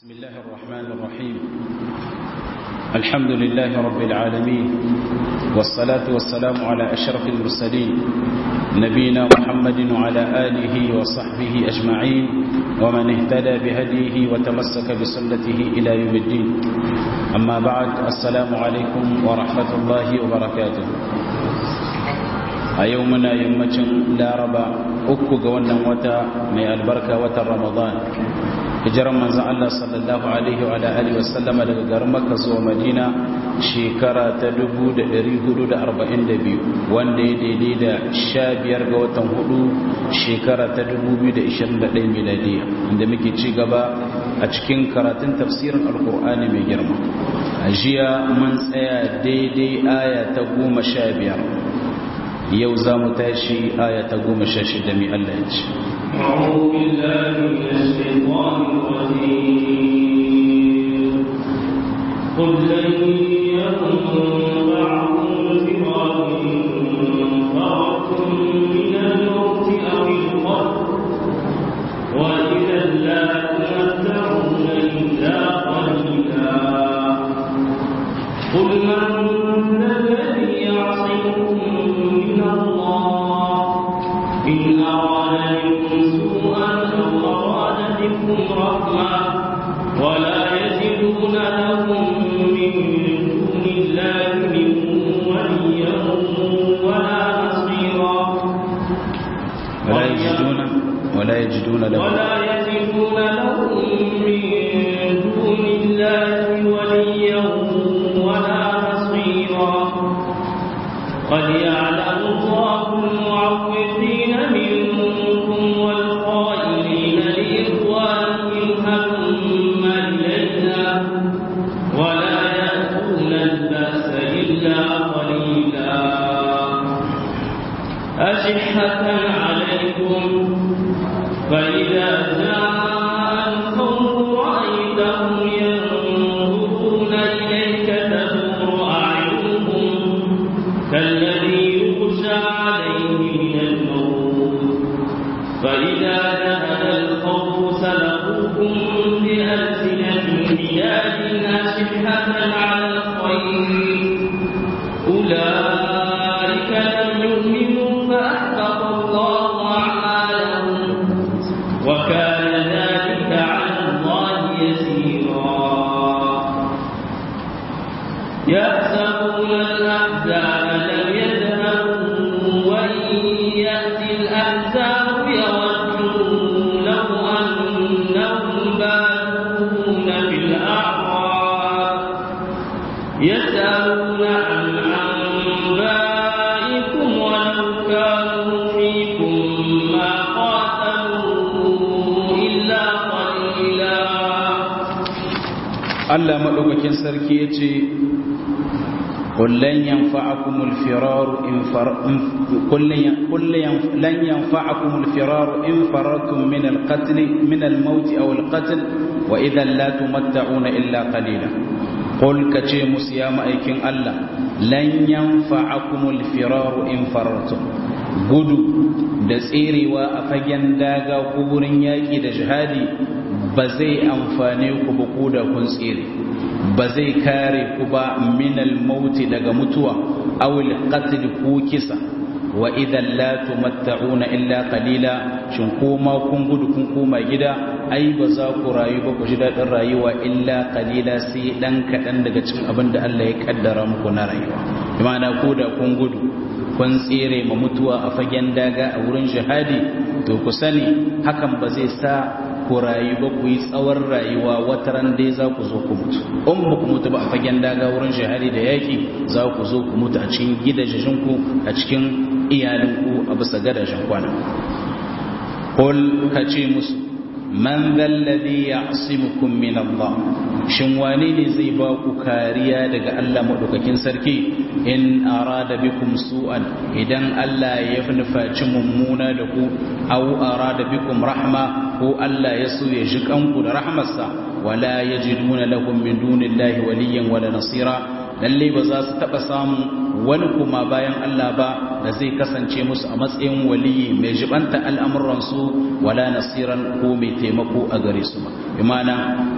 بسم الله الرحمن الرحيم الحمد لله رب العالمين والصلاة والسلام على أشرف المرسلين نبينا محمد وعلى آله وصحبه أجمعين ومن اهتدى بهديه وتمسك بسنته إلى يوم الدين أما بعد السلام عليكم ورحمة الله وبركاته أيومنا يمتن لا ربا أكو قوانا وتا من البركة وتا رمضان hijiran manzan Allah sallallahu Alaihi wa Alaihi wasallama daga garin Makka zuwa Madina shekara ta 1442 wanda ya daidai da 15 ga watan hudu shekara ta 2021 miladiya inda muke ci gaba a cikin karatun tafsirin alkur'ani mai girma a jiya mun tsaya daidai aya ta goma sha biyar yau za mu tashi aya ta goma sha shida mai Allah ya ce أعوذ بالله من الشيطان الرجيم قل لن ينفعكم الفرار إن فررتم من الموت أو القتل وإذا لا تمتعون إلا قليلا قل من ذا الذي يعصمكم من الله إن أراد بكم رحمة ولا يجدون لهم من دون الله من وليا ولا نصيرا ولا يجدون ولا يجدون لهم ولا يجدون لهم من دون الله وليا ولا نصيرا قد يعلم الله المعوقين منكم والقائلين لإخوانهم هلم إلينا ولا يأتون البأس إلا قليلا أشحة عليكم فإذا جاء الخوف رأيتهم ينظرون إليك تدور أعينهم كالذي يغشى عليه من الموت فإذا ذهب الخوف سلقوكم بألسنة حياد أشحة على الخير أولئك لم يؤمنوا فأحبط الله أعمالهم وكان ذلك على الله يسيرا يحسبون الأحزاب لم يذهبوا وإن يأتي الأحزاب يودوا لو أنهم بادون في الأعراب يسألون عن أنبائكم ولو كانوا فيكم ما قاتلوا إلا قليلا Allah maɗaukakin sarki ya ce kullum yanfa'akumul firaru in kullum yanfa'akumul firaru in farartum min al-qatl min al-maut aw al-qatl wa idan la tumatta'una illa qalila qul kace musu ya ma'aikin Allah lan yanfa'akumul firaru in farartum gudu da tserewa a fagen daga ko gurin yaƙi da jihadi ba zai amfane ku ba ko da kun tsere ba zai kare ku ba minal mauti daga mutuwa awil qatl ko kisa wa idan la tumatta'una illa qalila shin koma kun gudu kun koma gida ai ba za ku rayu ba ku ji daɗin rayuwa illa qalila sai dan kaɗan daga cikin abin da Allah ya kaddara muku na rayuwa imana ko da kun gudu kun tsere ma mutuwa a fagen daga a wurin jihadi to ku sani hakan ba zai sa ku rayu ba ku yi tsawon rayuwa wata ran dai za ku zo ku mutu in ba ku mutu ba a fagen daga wurin shahari da yaki za ku zo ku mutu a cikin gidajenku a cikin iyalinku a bisa gadajen kwana Kul ka ce musu man zalladhi ya'simukum min Allah shin wane ne zai ba ku kariya daga Allah madaukakin sarki in arada bikum su'an idan Allah ya nufaci mummuna da ku aw arada bikum rahma ko Allah ya so ya ji kanku da rahmarsa wala yajiduna lahum min dunillahi waliyyan wala nasira lalle ba za su taba samun wani kuma bayan Allah ba da zai kasance musu a matsayin waliyi mai jibanta al'amuransu wala nasiran ko mai taimako a gare su ba imana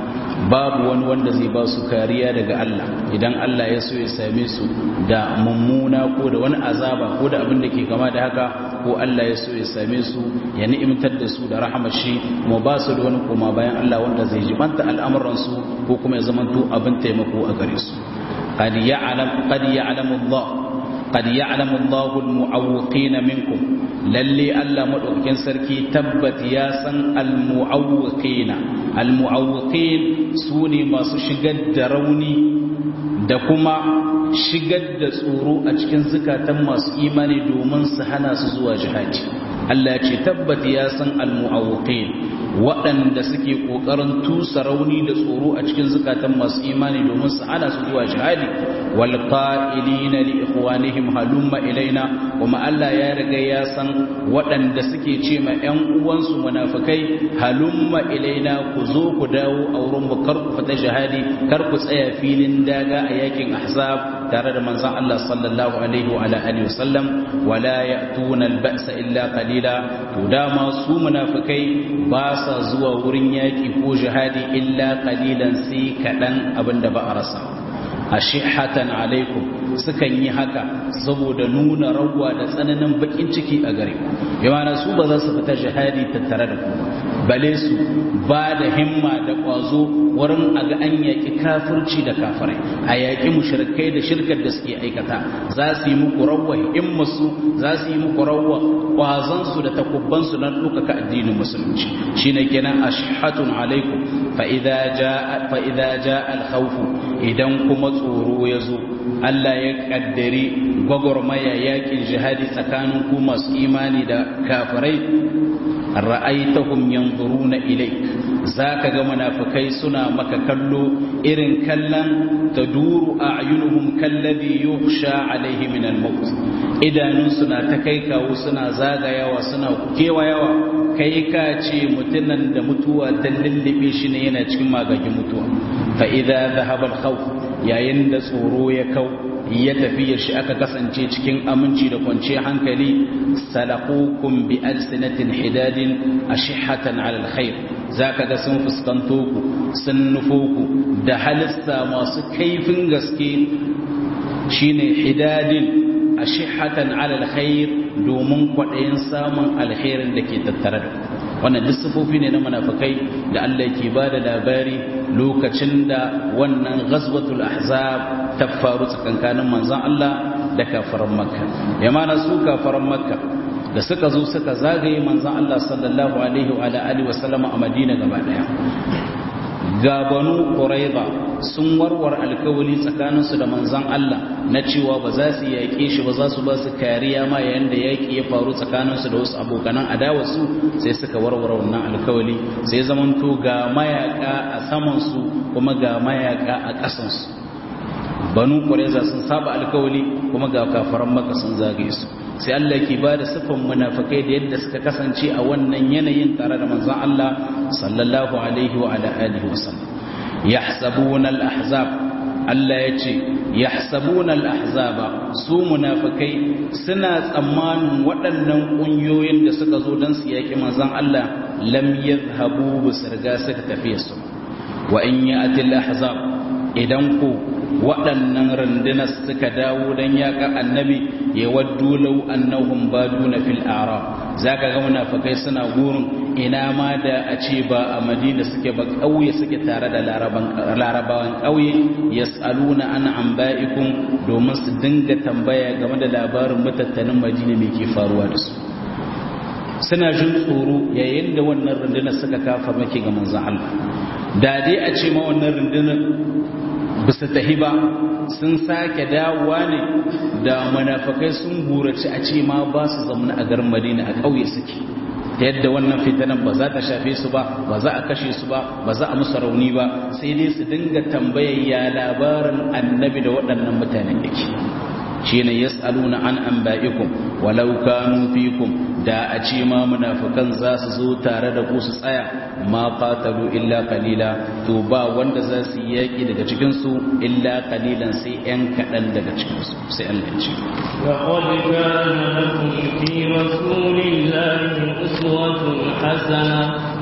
babu wani wanda zai ba su kariya daga Allah idan Allah ya so ya same su da mummuna ko da wani azaba ko da abin da ke kama da haka ko Allah ya so ya same su ya ni'imtar da su da rahamar shi mu ba su da wani koma bayan Allah wanda zai jibanta al'amuran su ko kuma ya zamanto abin taimako a gare su qad ya'lam qad ya'lamu Allah qad ya'lamu Allahu al-mu'awwiqina minkum lalle Allah madaukakin sarki tabbat ya san al-mu'awwiqina al-mu'awwiqin sune masu shigar da rauni da kuma shigar da tsoro a cikin zukatan masu imani domin su hana su zuwa jihadi Allah ce tabbat ya san al-mu'awwiqin waɗanda suke ƙoƙarin tusa rauni da tsoro a cikin zukatan masu imani domin su hana su zuwa jihadi wal qa'ilina li ikhwanihim halumma ilaina kuma Allah ya riga ya san waɗanda suke ce ma ƴan uwansu munafikai halumma ilaina ku zo ku dawo a wurin mu kar ku fita jihadi kar ku tsaya filin daga a yakin ahzab tare da manzon Allah sallallahu alaihi wa alihi wasallam wala ya'tuna al-ba'sa illa qalila to dama su munafikai ba sa zuwa wurin yaƙi ko jihadi illa qalilan sai kaɗan abinda ba a rasa ashihatan alaikum sukan yi haka saboda nuna rawa da tsananin bakin ciki a gare ku yana su ba za su fita jihadi tattare da ku bale su ba da himma da ƙwazo wurin a ga an yaƙi kafirci da kafirai a yaƙi mushrikai da shirkar da suke aikata za su yi muku rawa himmasu za su yi muku rawa ƙwazonsu da takubbansu na ɗaukaka addinin musulunci shine kenan ashhatun alaikum fa idza jaa fa idza jaa al khawf idan kuma tsoro ya zo Allah ya kaddari gwagwarmaya yakin jihadi tsakanin ku masu imani da kafirai ra'aitahum yanzuruna ilayk zaka ga munafikai suna maka kallo irin kallon taduru a'yunuhum kalladhi yukhsha alayhi min al-maut idanun suna ta kai kawo suna zagayawa suna kewayawa kai ka ce mutunan da mutuwa ta lullube shi ne yana cikin magagin mutuwa fa idza dhahaba al-khawf yayin da tsoro ya kau ya tafi shi aka kasance cikin aminci da kwanciyar hankali salaqukum bi alsinatin hidadin ashihatan ala alkhair zaka ga sun fuskanto ku sun nufo ku da halissa masu kaifin gaske shine hidadin ashihatan ala alkhair domin kwaɗayin samun alkhairin da ke tattare da wannan duk sifofi ne na munafikai da Allah ke ba da labari lokacin da wannan ghazwatul ahzab ta faru tsakankanin manzon Allah da kafaran makka ya mana su kafaran makka da suka zo suka zagaye manzon Allah sallallahu alaihi wa alihi wa sallama a Madina gaba daya ga banu quraiba sun warware alkawali tsakaninsu da manzon Allah na cewa ba za su yaƙe shi ba za su ba su kariya ma yayin da yaƙi ya faru tsakaninsu da wasu abokanan adawarsu sai suka warware wannan alkawali sai zamanto ga mayaka a samansu kuma ga mayaka a ƙasansu banu quraiza sun saba alkawali kuma ga kafaran maka sun zagaye su sai Allah ke ba da siffan munafikai da yadda suka kasance a wannan yanayin tare da manzon Allah sallallahu alaihi wa ala alihi wa sallam yahsabuna al-ahzab Allah ya ce yahsabuna al-ahzaba su munafikai suna tsammanin waɗannan ƙungiyoyin da suka zo don su yaƙi manzon Allah lam yadhhabu bisirga suka tafi su wa in ya'ti al-ahzab idan ku waɗannan rundunar suka dawo don yaƙar annabi ya waddu lau annahum baduna fil a'rab zaka ga munafikai suna gurin ina ma da a ce ba a madina suke ba ƙauye suke tare da larabawan ƙauye yas'aluna an anba'ikum domin su dinga tambaya game da labarin mutattanin madina me ke faruwa da su suna jin tsoro yayin da wannan rundunar suka kafa maki ga manzon Allah da dai a ce ma wannan rundunar bisa tahi ba sun sake dawowa ne da munafakai sun burace a ce ma ba su zamana a garin madina a ƙauye suke ta yadda wannan fitanan ba za ta shafe su ba ba za a kashe su ba ba za a musu rauni ba sai dai su dinga tambayar ya labarin annabi da waɗannan mutanen yake shi ne yas'aluna an anba'ikum walau kanu fikum da a ce ma munafikan za su zo tare da ku su tsaya ma qatalu illa qalila to ba wanda za su yi yaki daga cikin su illa qalilan sai yan kadan daga cikin su sai Allah ya ce لقد كان لكم في رسول الله أسوة حسنة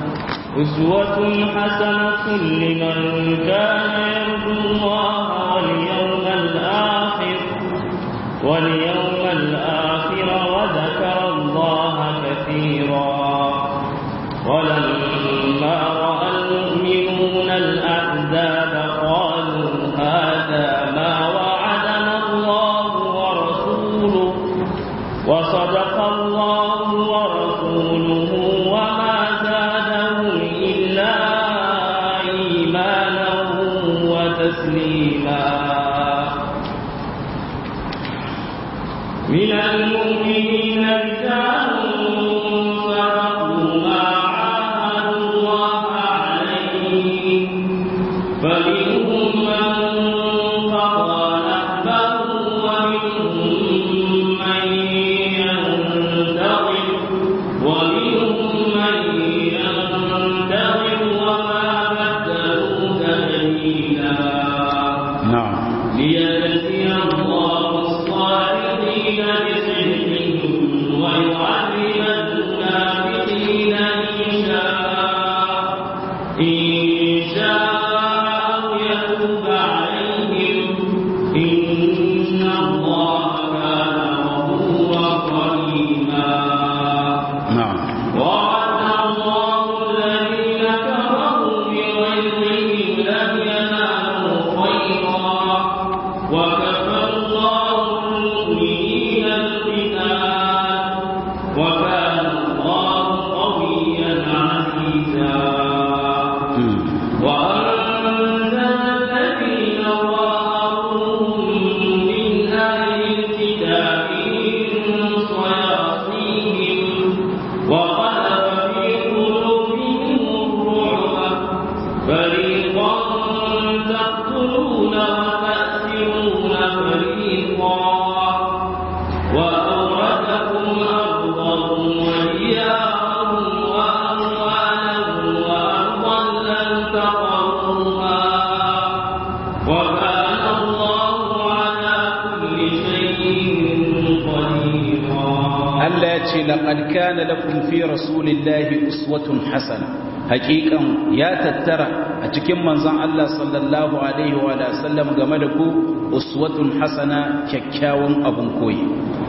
أسوة حسنة لمن كان يرجو الله واليوم الآخر واليوم الآخر وذكر الله كثيرا ولما رأى المؤمنون الأحزاب قالوا هذا ما وعدنا الله ورسوله وصدق الله ورسوله وما زادهم إلا إيمانا وتسليما من المؤمنين رجال صدقوا ما عاهدوا الله عليه فمنهم من قضى نحبه ومنهم من ينتظر ومنهم من ينتظر وما بدلوا تبديلا na'am ليجزي الله الصالحين بصدقهم ويعذب المنافقين إن شاء إن شاء أو يتوب عليهم إن الله كان غفورا رحيما na'am وعد الله الذين كفروا بغيظهم لم ينالوا خيرا وكفى الله المؤمنين القتال وكان الله قويا عزيزا Mm. وأنزل الذين ظاهروهم من أهل الكتاب من صياصيهم وقذف في قلوبهم الرعب فريقا تقتلون وتأسرون فريقا وأورثكم أرضهم وديارهم وأموالهم وأرضا لم تطروها وكان الله على كل شيء قديرا Allah ya ce laqad kana lakum fi rasulillahi uswatun hasana hakikan ya tattara a cikin manzon Allah sallallahu alaihi wa alihi sallam game da ku uswatun hasana kyakkyawan abun koyi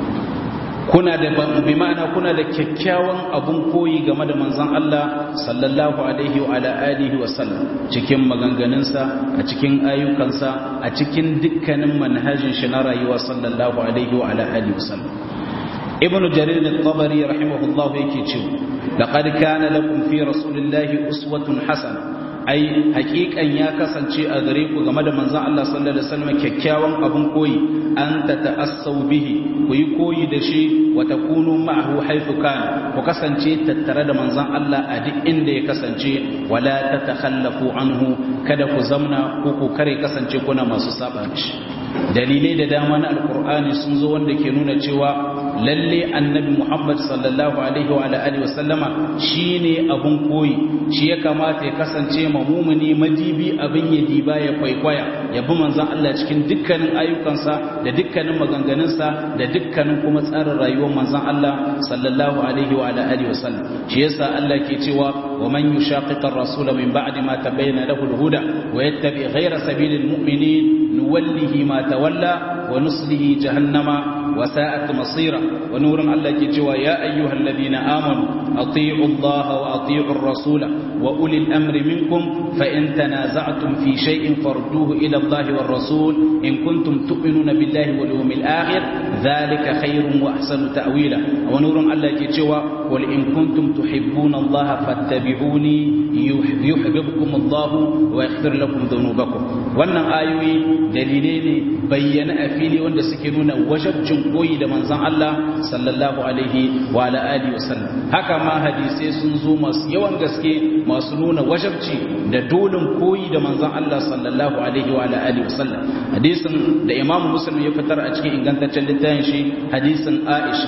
kuna da bi ma'ana kuna da kyakkyawan abun koyi game da manzon Allah sallallahu alaihi wa ala alihi wa sallam cikin maganganunsa a cikin ayyukansa a cikin dukkanin manhajin shi na rayuwa sallallahu alaihi wa ala alihi wa sallam ibnu jarir al-tabari rahimahullahu yake cewa laqad kana lakum fi rasulillahi uswatun hasana ai hakikan ya kasance a gare ku game da manzon Allah sallallahu alaihi wasallam kyakkyawan abun koyi an ta ta'assau bihi ku yi koyi da shi wa takunu ma'ahu haythu kana ku kasance tattare da manzon Allah a duk inda ya kasance wala tatakhallafu anhu kada ku zamna ko ku kare kasance kuna masu saba mishi dalilai da dama na alkur'ani sun zo wanda ke nuna cewa lalle annabi muhammad sallallahu alaihi wa alihi wa sallama shine abun koyi shi ya kamata ya kasance mamumuni madibi abin ya diba ya kwaikwaya ya bi manzon Allah cikin dukkanin ayyukansa da dukkanin maganganunsa da dukkanin kuma tsarin rayuwar manzon Allah sallallahu alaihi wa alihi wa sallam shi yasa Allah ke cewa wa man yushaqiqa ar-rasul min ba'di ma tabayyana lahu al-huda wa yattabi ghayra sabilil mu'minin nuwallihi ma tawalla wa nuslihi jahannama wa sa'at masira wa nurun Allah ke cewa ya ayyuhal ladina amanu ati'u Allah wa ati'u ar-rasula wa ulil amri minkum fa in tanaza'tum fi shay'in farduhu ila Allah war rasul in kuntum tu'minuna billahi wal yawmil akhir dhalika khayrun wa ahsanu ta'wila wa nurun Allah ke cewa qul in kuntum tuhibbuna Allah fattabi'uni yuhibbukum Allah wa yaghfir lakum dhunubakum wannan ayoyi dalilai ne bayyana a fili wanda suke nuna wajabcin koyi da manzon Allah sallallahu alaihi wa ala alihi wasallam haka ma hadisai sun zo masu yawan gaske masu nuna wajabci da dolin koyi da manzon Allah sallallahu alaihi wa ala alihi wasallam hadisin da Imam Muslim ya fitar a cikin ingantaccen littafin shi hadisin Aisha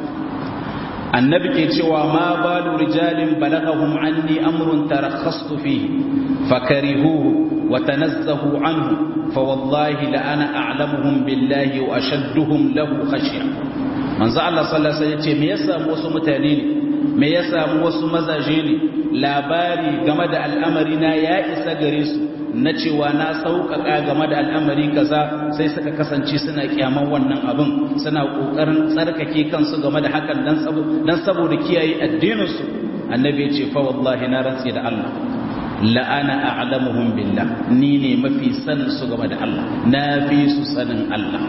annabi ke cewa ma balu rijalin balagahum anni amrun tarakhastu fihi fakarihuhu wa tanazzahu anhu fa wallahi la ana a'lamuhum billahi wa ashadduhum lahu khashya manzo Allah sallallahu alaihi wasallam yace me yasa wasu mutane ne me ya samu wasu mazaje ne labari game da al'amari na ya isa gare su na cewa na sauƙaƙa game da al'amari kaza sai suka kasance suna kyaman wannan abin suna ƙoƙarin tsarkake kansu game da hakan dan saboda kiyaye addininsu annabi ya ce fa wallahi na rantse da Allah la'ana a'lamuhum billah ni ne mafi sanin su game da Allah na fi su sanin Allah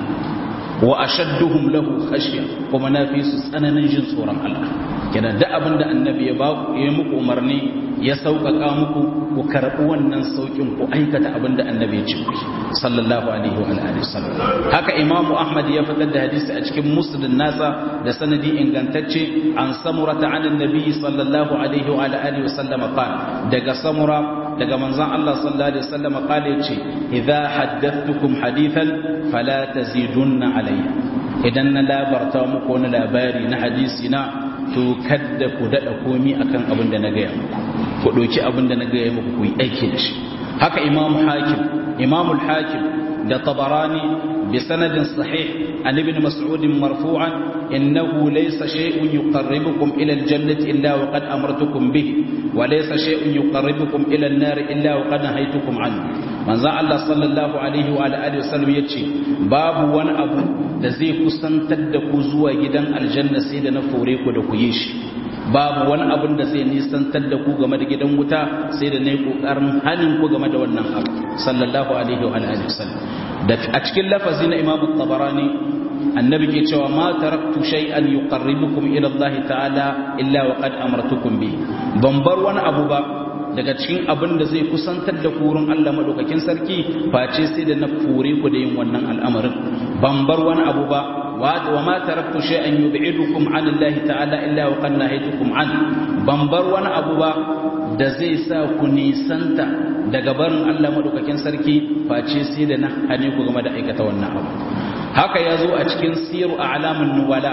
wa ashadduhum lahu khashya kuma na fi su tsananin jin tsoron Allah kenan da abin da annabi ya ba ku yi muku umarni ya sauƙaƙa muku ku karɓi wannan sauƙin ku aikata abin da annabi ya ce ku sallallahu alaihi wa alihi wasallam haka imamu ahmad ya fitar da hadisi a cikin musnad nasa da sanadi ingantacce an samura ta anan nabi sallallahu alaihi wa alihi wasallam qala daga samura daga manzon Allah sallallahu alaihi wasallam qala yace idza haddathtukum hadithan fala tazidunna alayya idan na labarta muku wani labari na hadisi na to kadda ku daɗa komi akan abin da na gaya muku ku ɗauki abin da na gaya muku ku yi aiki da shi haka imamu hakim imamul hakim da tabarani bi sanadin sahih an ibn mas'ud marfu'an innahu laysa shay'un yuqarribukum ila al-jannati illa wa qad amartukum bihi wa laysa shay'un yuqarribukum ila an-nar illa wa qad nahaytukum anhu manzo Allah sallallahu alaihi wa alihi wasallam yace babu wani abu da zai kusantar da ku zuwa gidan aljanna sai da na fore ku da ku yi shi babu wani abin da zai nisantar da ku game da gidan wuta sai da na yi ƙoƙarin hannun ku game da wannan abu sallallahu alaihi wa alihi wasallam da a cikin lafazi na imamu tabarani annabi ke cewa ma taraktu shay'an yuqarribukum ila Allah ta'ala illa wa qad amartukum bi ban bar wani abu ba daga cikin abin da zai kusantar da kurin Allah madaukakin sarki face sai da na fure ku da yin wannan al'amarin ban bar wani abu ba wa ma taraktu shay'an yub'idukum an Allah ta'ala illa wa qad nahaytukum an ban bar wani abu ba da zai sa ku nisanta daga barin Allah madaukakin sarki face sai da na hane ku game da aikata wannan abu haka ya zo a cikin siru a'lamun nuwala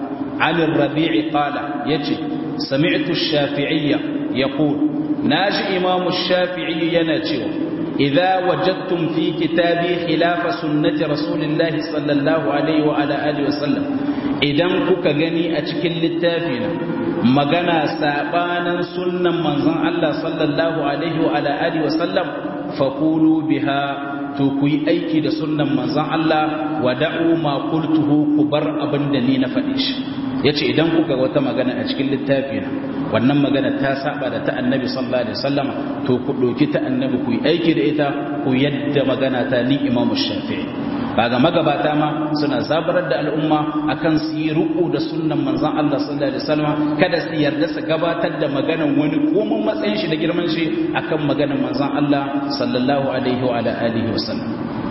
عن الربيع قال يجي سمعت الشافعية يقول ناجي إمام الشافعي يناتيو إذا وجدتم في كتابي خلاف سنة رسول الله صلى الله عليه وعلى آله وسلم إذا كك غني أتكل للتافين مغنى سابانا سنة منظن الله صلى الله عليه وعلى آله وسلم فقولوا بها to ku yi aiki da sunnan manzon Allah wa da'u ma qultuhu ku bar abin da ni na faɗi shi yace idan kuka ga wata magana a cikin littafi na wannan magana ta saba da ta annabi sallallahu alaihi wasallama to ku doki ta annabi ku yi aiki da ita ku yadda magana ta ni imamu shafi'i ga magabata ma suna zabarar da al'umma akan su yi ruku da sunnan manzon Allah sallallahu alaihi wasallama kada su yarda su gabatar da maganan wani komun matsayin shi da girman shi akan maganan manzon Allah sallallahu alaihi wa alihi wasallam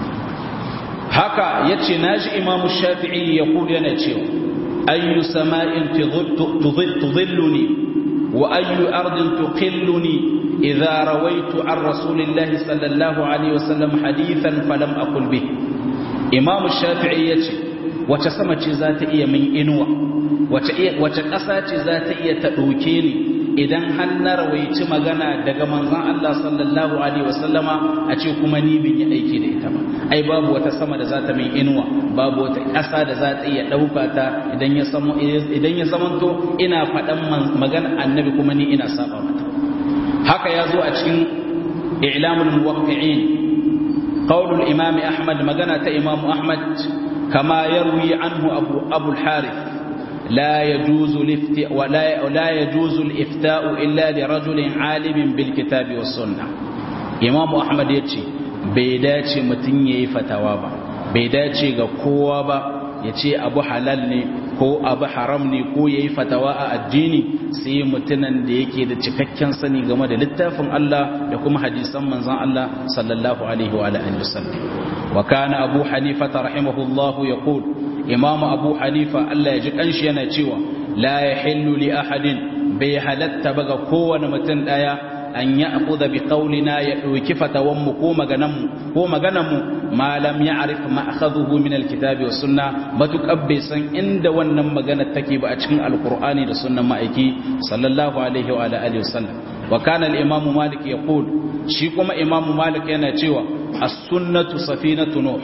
haka yace naji imamu shafi'i ya kula yana cewa ayyu sama'in tudhilluni wa ayyu ardin tuqilluni idha rawaitu an rasulillahi sallallahu alaihi wasallam hadithan falam aqul bih imam shafi'i yace wace sama ce za ta iya min inuwa wace wace ƙasa ce za ta iya ta ɗauke ni idan har na rawaici magana daga manzon Allah sallallahu alaihi wasallama a ce kuma ni bin yi aiki da ita ba ai babu wata sama da za ta min inuwa babu wata ƙasa da za ta iya ɗauka ta idan ya samu idan ya zamanto ina faɗan magana annabi kuma ni ina saba mata haka ya zo a cikin i'lamul muwaqqi'in قول الإمام أحمد مجنة إمام أحمد كما يروي عنه أبو, أبو الحارث لا يجوز الافتاء ولا لا يجوز الإفتاء إلا لرجل عالم بالكتاب والسنة إمام أحمد يتشي بيداتي متنيي فتوابا بيداتي قوابا يتشي أبو حلال ko abu haram ne ko ya yi fatawa a addini sai mutunan da yake da cikakken sani game da littafin Allah da kuma hadisan manzan Allah sallallahu alaihi wa alihi wasallam wa kana abu hanifa rahimahullahu yaqul imam abu hanifa Allah ya ji kanshi yana cewa la yahillu li ahadin bai halatta baga kowane mutum daya an ya akuda bi qaulina ya dauki fatawan mu ko maganan mu ko maganan mu ma lam ya'rif ma akhadhuhu min alkitabi was sunna matukab bai san inda wannan magana take ba a cikin alqur'ani da sunnan ma'aiki sallallahu alaihi wa alihi wasallam wa kana al-imam malik yaqul shi kuma imam malik yana cewa as-sunnatu safinatu nuh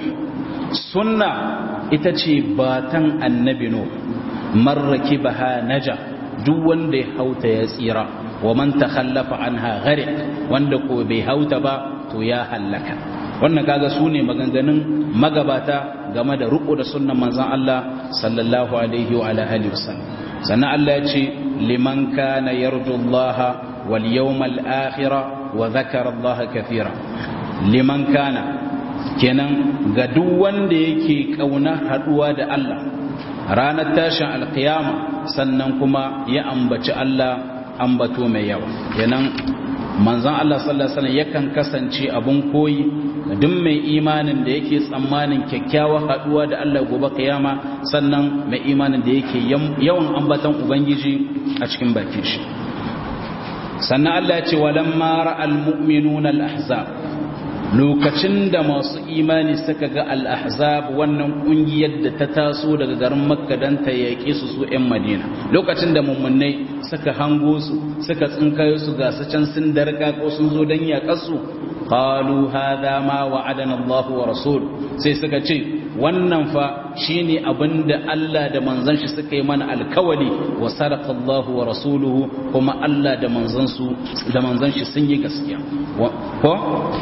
sunna ita ce batan annabi nuh man rakibaha naja duk wanda ya hauta ya tsira wa man takhallafa anha gharik wanda ko bai hauta ba to ya hallaka wannan kaga su ne maganganun magabata game da riko da sunnan manzon Allah sallallahu alaihi wa ala alihi wasallam sannan Allah ya ce liman kana yarju Allah wal yawmal akhir wa dhakara Allah kathira liman kana kenan ga duk wanda yake kauna haduwa da Allah ranar tashin alkiyama sannan kuma ya ambaci Allah ambato mai yawa kenan manzon Allah sallallahu alaihi wasallam yakan kasance abun koyi duk mai imanin da yake tsammanin kyakkyawa haduwa da Allah gobe kiyama sannan mai imanin da yake yawan ambatan ubangiji a cikin bakin shi sannan Allah ya ce walamma ra'al mu'minuna al-ahzab lokacin da masu imani suka ga al-ahzab wannan kungiyar da ta taso daga garin makka dan ta yaƙe su su 'yan madina lokacin da mummunai suka hango su suka tsinkayo su ga su can sun darka ko sun zo dan yaƙar su qalu hadha ma wa'adana Allah wa rasul sai suka ce wannan fa shine abinda Allah da manzon shi suka yi mana alkawali wa sadaqa Allah wa rasuluhu kuma Allah da manzon su da manzon shi sun yi gaskiya ko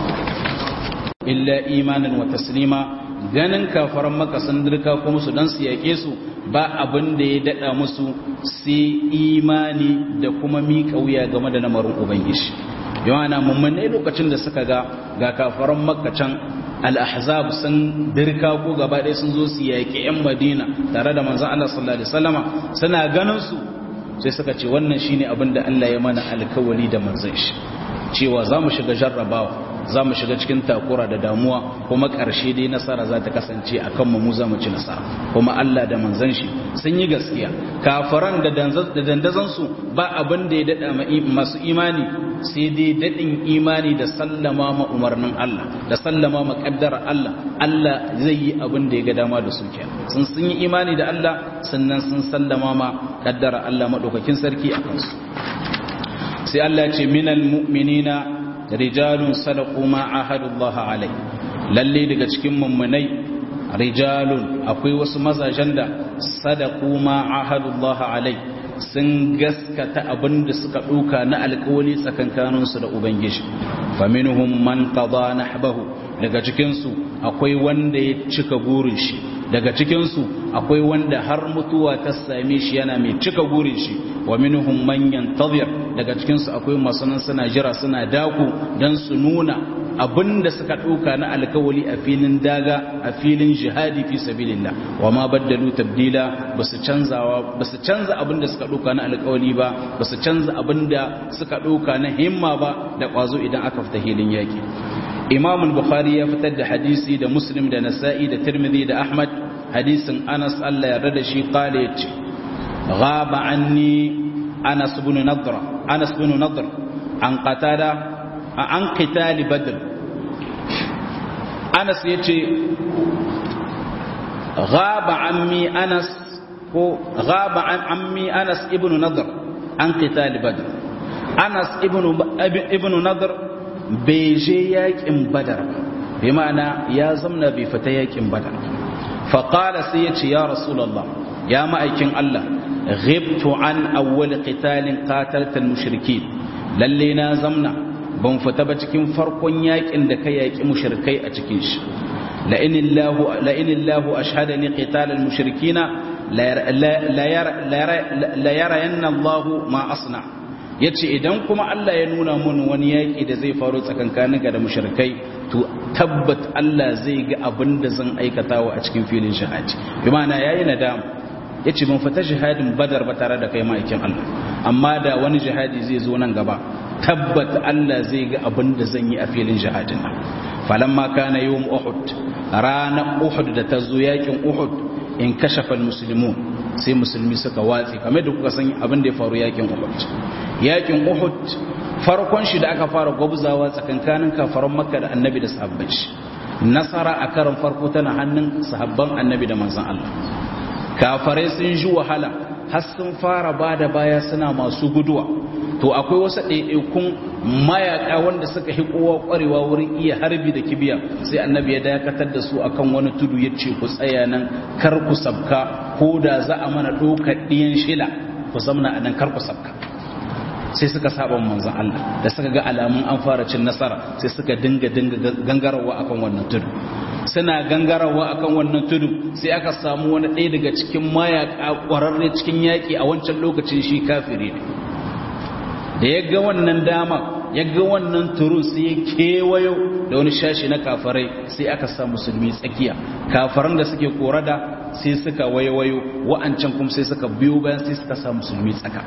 illa imanin wa taslima ganin kafaran maka sun dirka ko musu dan su yake su ba abin da ya dada musu sai imani da kuma miƙa wuya game da lamarin ubangiji yawana mummune lokacin da suka ga ga kafaran makka can al-ahzab sun dirka ko gaba ɗaya sun zo su yaƙi 'yan madina tare da manzon Allah sallallahu alaihi wasallama suna ganin su sai suka ce wannan shine abin da Allah ya mana alkawari da manzon shi cewa za mu shiga jarrabawa za mu shiga cikin takura da damuwa kuma ƙarshe dai nasara za ta kasance a kanmu mu za mu ci nasara kuma Allah da manzan shi sun yi gaskiya kafaran da dandazansu ba abin da ya daɗa masu imani sai dai daɗin imani da sallama ma umarnin Allah da sallama ma ƙaddara Allah Allah zai yi abin da ya ga dama da su kenan sun sun yi imani da Allah sannan sun sallama ma ƙaddara Allah maɗaukakin sarki a kansu sai Allah ce minal mu'minina rijalun sadaqu ma ahadullah alai lalle daga cikin mummunai rijalun akwai wasu mazajen da sadaqu ma ahadullah alai sun gaskata abinda suka duka na alkawali tsakankanin su da ubangiji faminhum man qada nahbahu daga cikin su akwai wanda ya cika gurin shi daga cikin su akwai wanda har mutuwa ta same shi yana mai cika gurin shi wa minhum man yantazir daga cikin su akwai masu nan suna jira suna daku dan su nuna abinda suka ɗauka na alkawali a filin daga a filin jihadi fi sabilillah wa ma baddalu tabdila basu canzawa basu canza abinda suka ɗauka na alkawali ba basu canza abinda suka ɗauka na himma ba da ƙwazo idan aka fita hilin yaki imam al-bukhari ya fitar da hadisi da muslim da nasa'i da tirmidhi da ahmad hadisin anas Allah ya yarda da shi qala yace غاب عني أنس بن نضر أنس بن نضر عن قتادة عن قتال بدر أنس يتي غاب عمي أنس غاب عن عمي أنس ابن نضر عن قتال بدر أنس ابن ابن نضر بيجي ياكم بدر بمعنى يا زمنا بفتياكم بدر فقال سيتي يا رسول الله يا مأيكين الله غبت عن أول قتال قاتلت المشركين lalle na zamna ban fita ba cikin farkon yakin da ka yaki mushrikai a cikin shi la inillahu la inillahu ashhadani qital almushrikina la yarayanna Allah ma asna yace idan kuma Allah ya nuna mun wani yaki da zai faru tsakankanin ga da mushrikai to tabbat Allah zai ga abin da zan aikatawa a cikin filin shahadi bi ma'ana yayi nadama ya ce ban fita jihadin badar ba tare da kai ma'aikin Allah amma da wani jihadi zai zo nan gaba tabbat Allah zai ga abin da zan yi a filin jihadin nan falamma kana yawm uhud ranar uhud da ta zo yakin uhud in kashafa almuslimun sai musulmi suka watsi kamar da kuka san abin da ya faru yakin uhud yakin uhud farkon shi da aka fara gwabzawa tsakankanin kafaran makka da annabi da sahabban shi nasara a karan farko tana hannun sahabban annabi da manzon Allah kafarai sun ji wahala har sun fara ba da baya suna masu guduwa to akwai wasu ɗaiɗaikun mayaƙa wanda suka hi kowa ƙwarewa wurin iya harbi da kibiya sai annabi ya dakatar da su akan wani tudu ya ce ku tsaya nan kar ku sabka ko da za a mana ɗaukar ɗiyan shila ku zamna anan kar ku sabka sai suka saba manzon Allah da suka ga alamun an fara cin nasara sai suka dinga dinga gangarawa akan wannan tudu suna gangarawa akan wannan tudu sai aka samu wani ɗaya daga cikin mayaka ƙwararre cikin yaƙi a wancan lokacin shi kafiri ne da ya ga wannan dama ya ga wannan turun sai ya kewayo da wani shashi na kafarai sai aka sa musulmi tsakiya kafaran da suke korada sai suka wayo wa'ancan kuma sai suka biyo bayan sai suka sa musulmi tsaka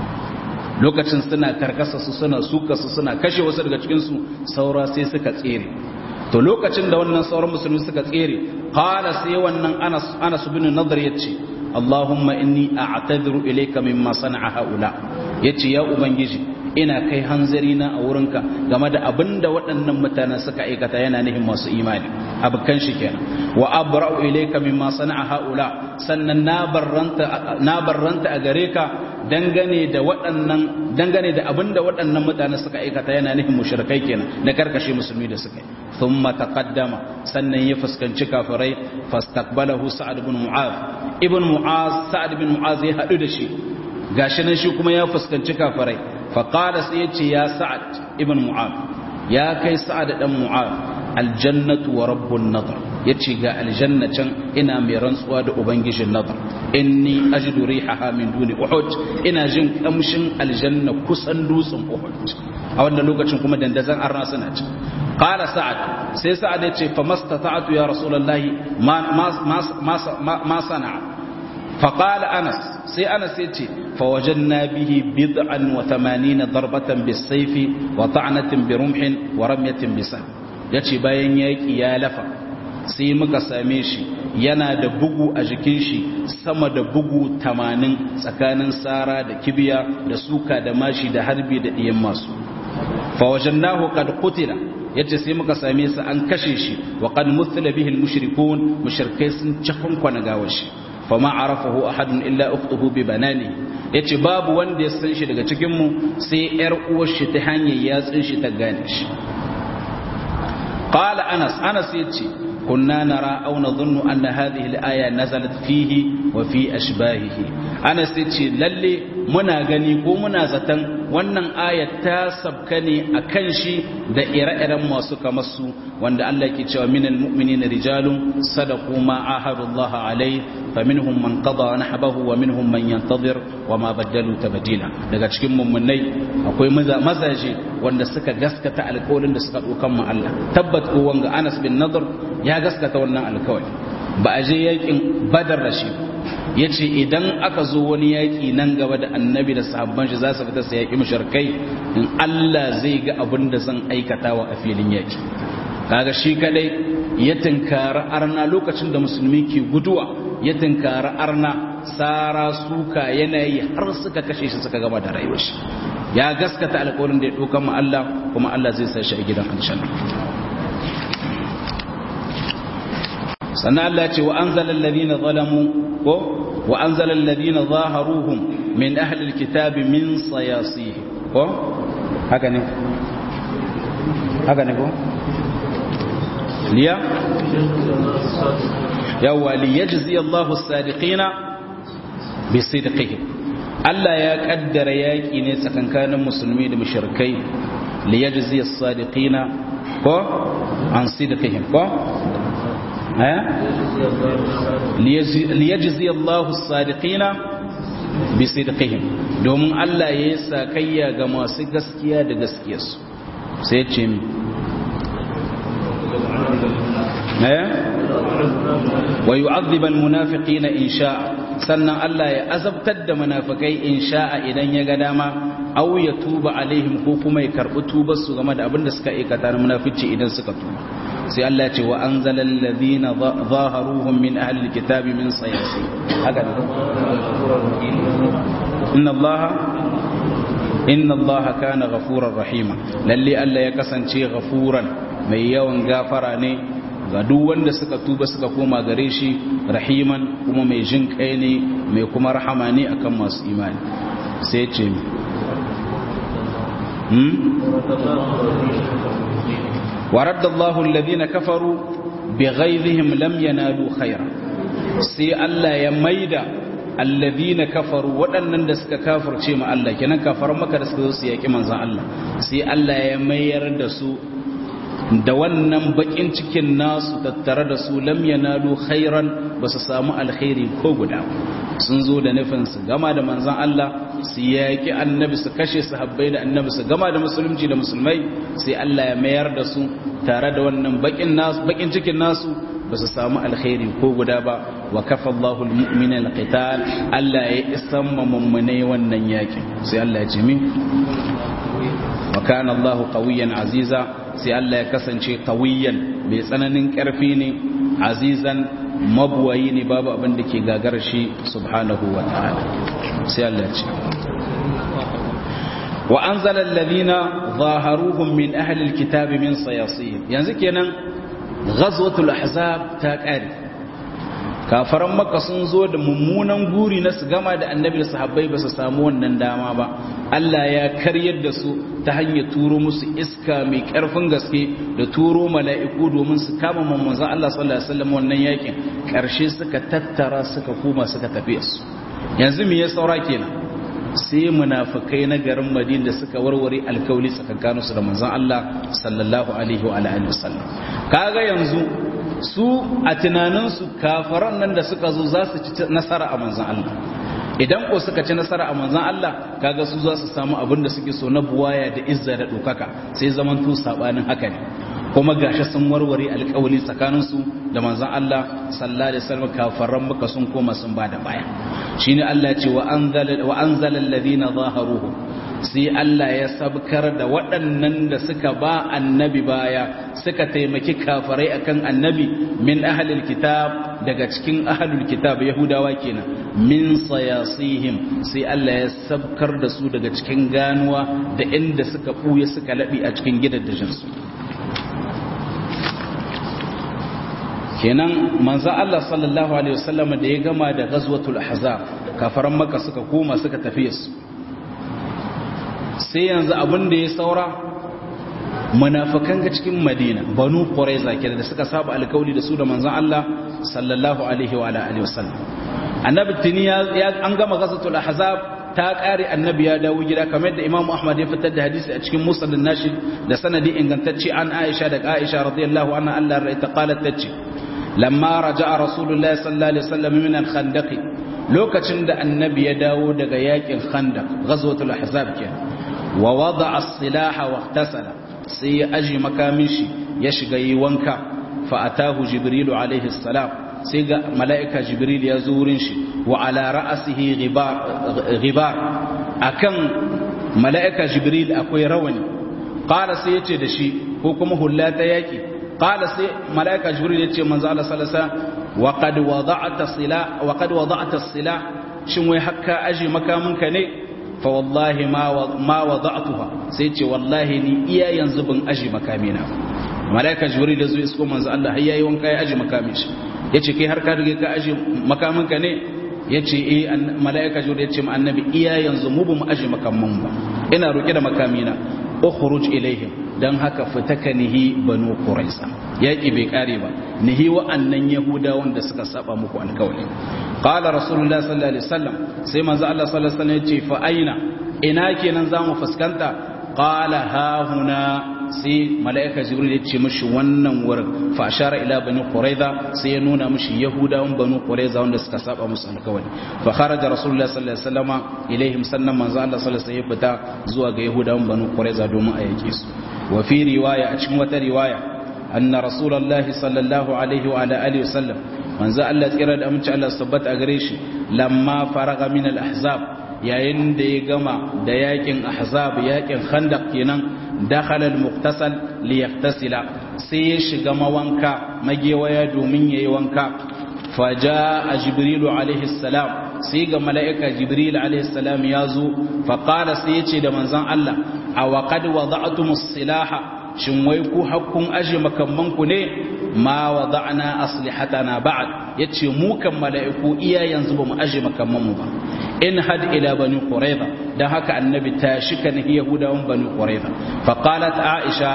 lokacin suna karkasa su suna suka su suna kashe wasu daga cikinsu saura sai suka tsere to lokacin da wannan sauran musulmi suka tsere qala sai wannan anas anas bin nadar yace allahumma inni a'tadiru ilayka mimma sana'a haula yace ya ubangiji ina kai hanzari na a wurinka game da abinda waɗannan mutanen suka aikata yana nihin masu imani abukan shi kenan wa abra'u ilayka mimma sana'a haula sannan na barranta na barranta a gare ka dangane da waɗannan dangane da abinda waɗannan mutanen suka aikata yana nihin mushrikai kenan na karkashe musulmi da suka yi thumma taqaddama sannan ya fuskanci kafirai fastaqbalahu sa'ad ibn mu'az ibn mu'az sa'ad ibn mu'az ya hadu da shi gashi nan shi kuma ya fuskanci kafirai faqala sai yace ya sa'ad ibn mu'az ya kai sa'ad dan mu'az aljannatu wa rabbun nadar yace ga aljanna can ina mai rantsuwa da ubangijin nadar inni ajidu rihaha min duni uhud ina jin kamshin aljanna kusan dutsen uhud a wannan lokacin kuma dandazan arna suna ci qala sa'ad sai sa'ad yace fa mastata'tu ya rasulullahi ma ma ma sana'a فقال أنس سي أنس يتي فوجدنا به بضعا وثمانين ضربة بالسيف وطعنة برمح ورمية بسهم يتي باين يكي يا لفا sai muka same shi yana da bugu a jikin shi sama da bugu tamanin tsakanin tsara da kibiya da suka da mashi da harbi da ɗiyan masu fawajannahu qad qutila yace sai muka same sa an kashe shi wa qad muthila bihi al-mushrikun mushrikai sun cakunkwana gawar shi fama arafahu ahadun illa ukhtuhu bi banani yace babu wanda ya san shi daga cikin mu sai yar uwar shi ta hanyar yatsin shi ta gane shi qala anas anas yace kunna nara aw nadhunnu anna hadhihi al-aya nazalat fihi wa fi ashbahihi anas yace lalle muna gani ko muna zaton wannan ayat ta sabka ne akan shi da ire-iren masu kamar su wanda Allah ke cewa minal mu'minina rijalun sadaqu ma ahadu Allah alai faminhum man qada nahbahu wa minhum man yantazir wa ma badalu tabdila daga cikin mummunai akwai mazaje wanda suka gaskata alƙawarin da suka dokan mu Allah tabbat ko wanga Anas bin Nadr ya gaskata wannan alƙawari ba a je yakin Badar da shi ya ce idan aka zo wani yaƙi nan gaba da annabi da sahabban shi za su fita su yaƙi mashirkai in Allah zai ga abin da zan aikatawa a filin yaƙi kaga shi kadai ya tunkari arna lokacin da musulmi ke guduwa ya tunkari arna sara suka yanayi har suka kashe shi suka gama da rayuwar shi ya gaskata alƙawarin da ya ɗauka ma Allah kuma Allah zai sa shi a gidan aljanna sannan Allah ce wa anzala alladhina zalamu ko wa anzala alladhina zaharuhum min ahli alkitabi min sayasih ko haka ne haka ne ko liya yawa liyajzi Allahu as-sadiqina bisidqihim Allah ya kaddara yaki ne tsakankanin musulmi da mushrikai liyajzi as-sadiqina ko an sidqihim ko liyajzi Allahu as-sadiqina bisidqihim domin Allah ya yi sakayya ga masu gaskiya da gaskiyarsu sai ce mi wa yu'adhibu al-munafiqina in sha'a sannan Allah ya azabtar da munafikai in sha'a idan ya ga dama aw ya tuba alaihim ko kuma ya karbi tubar su game da abin da suka aikata na munafici idan suka tuba sai Allah ya ce wa anzala alladhina zaharuhum min ahli alkitabi min sayasi haka ne inna Allah inna Allah kana ghafurar rahima lalle Allah ya kasance ghafuran mai yawan gafara ne ga duk wanda suka tuba suka koma gare shi rahiman kuma mai jin kai ne mai kuma rahama ne akan masu imani sai ce mi ورد الله الذين كفروا بغيظهم لم ينالوا خيرا sai Allah ya maida alladhina kafaru waɗannan da suka kafirce ma Allah kenan kafaran maka da suka zo su yaki manzon Allah sai Allah ya mayar da su da wannan bakin cikin nasu tattare da su lam yanalu khairan ba su samu alkhairi ko guda sun zo da nufin su gama da manzon Allah su yaki annabi su kashe sahabbai da annabi su gama da musulunci da musulmai sai Allah ya mayar da su tare da wannan bakin nasu bakin cikin nasu ba su samu alkhairi ko guda ba wa kafa Allahu almu'mina alqital Allah ya isan mummune wannan yakin sai Allah ya ce min wa kana Allahu qawiyyan aziza sai Allah ya kasance qawiyyan mai tsananin karfi ne azizan mabuwayi ne babu abin da ke gagar shi subhanahu wa ta'ala sai Allah ya ce wa anzala alladhina zaharuhum min ahli alkitabi min sayasihim yanzu kenan ghazwatul ahzab ta kare kafaran makka sun zo da mummunan guri na su gama da annabi da sahabbai ba su samu wannan dama ba Allah ya karyar da su ta hanyar turo musu iska mai karfin gaske da turo mala'iku domin su kama manzon Allah sallallahu alaihi wasallam wannan yakin karshe suka tattara suka koma suka tafi su yanzu me ya saura kenan sai munafikai na garin Madina da suka warware alkawli tsakankanin su da manzon Allah sallallahu alaihi wa alihi wasallam kaga yanzu su a tunanin su kafaran nan da suka zo za su ci nasara a manzon Allah idan ko suka ci nasara a manzon Allah kaga su za su samu abin da suke so na buwaya da izza da dokaka sai zaman tu sabanin haka ne kuma gashi sun warware alkawali tsakaninsu da manzon Allah sallallahu alaihi wasallam kafaran maka sun koma sun bada baya shine Allah ce wa anzala wa anzala alladhina zaharuhu sai Allah ya sabkar da waɗannan da suka ba annabi baya suka taimaki kafarai akan annabi min ahlil kitab daga cikin ahlul kitab yahudawa kenan min sayasihim sai Allah ya sabkar da su daga cikin ganuwa da inda suka buye suka labi a cikin gidaddajinsu kenan manzo Allah sallallahu alaihi wasallam da ya gama da ghazwatul ahzab kafaran makka suka koma suka tafi su sai yanzu abin da ya saura munafikan ga cikin madina banu quraiza kenan da suka saba alkawli da su da manzon Allah sallallahu alaihi wa alihi wasallam annabi tuni ya an gama ghazwatul ahzab ta kare annabi ya dawo gida kamar da imamu ahmad ya fitar da hadisi a cikin musnad nashi da sanadi ingantacce an aisha da aisha radiyallahu anha Allah ra'ayta qalat tace lamma raja'a rasulullahi sallallahu alaihi wasallam min al-khandaq lokacin da annabi ya dawo daga yakin khandaq ghazwatul ahzab kenan wa wada'a as-silaha wa ihtasala sai ya aji makamin shi ya shiga yi wanka fa atahu jibril alaihi salam sai ga mala'ika jibril ya zo wurin shi wa ala ra'asihi ghibar ghibar akan mala'ika jibril akwai rawani qala sai yace da shi ko kuma hulla ta yaki qala sai mala'ika jibril yace manzo Allah sallallahu alaihi wasallam wa qad wada'ta sila wa qad wada'ta sila shin wai hakka aji makaminka ne fa wallahi ma wada'tuha sai ce wallahi ni iya yanzu ban aji makamina malaika jibril da zuwa isko manzo Allah har yayi wanka ya aji makamin shi yace kai har ka rige ka aji makamin ka ne yace eh malaika jibril yace ma annabi iya yanzu mu ba mu aji makamin ba ina roke da makamina ukhruj ilaihim dan haka fitaka nihi banu quraisa yaki bai kare ba nihi wa'annan yahudawan da suka saba muku alkawari qala rasulullah sallallahu alaihi wasallam sai manzo Allah sallallahu alaihi wasallam yace fa aina ina kenan zamu fuskanta qala ha huna sai malaika jibril yace mishi wannan wurin fa ashara ila bani quraiza sai ya nuna mishi yahudawan banu quraiza wanda suka saba musu alkawari fa kharaja rasulullah sallallahu alaihi wasallam ilaihim sannan manzo Allah sallallahu alaihi wasallam ya fita zuwa ga yahudawan banu quraiza domin a yake su wa fi riwaya a cikin wata riwaya anna rasulullahi sallallahu alaihi wa ala alihi wasallam manzo Allah tsira da amince Allah sabbata a gare shi lamma faraga min al-ahzab yayin da ya gama da yakin ahzab yakin khandaq kenan dakhala al-muqtasal li yaftasila sai ya shiga mawanka magewaya domin yayi wanka faja jibrilu alaihi salam sai ga mala'ika jibril alaihi salam ya zo fa qala sai ya ce da manzon Allah aw qad wada'tumus silaha shin wai ku hakkun aje makamman ku ne ma wada'na aslihatana ba'd yace mu kan mala'iku iya yanzu bamu aje makamman mu ba in had ila bani qurayza dan haka annabi ta shika ne yahudawan bani qurayza fa qalat aisha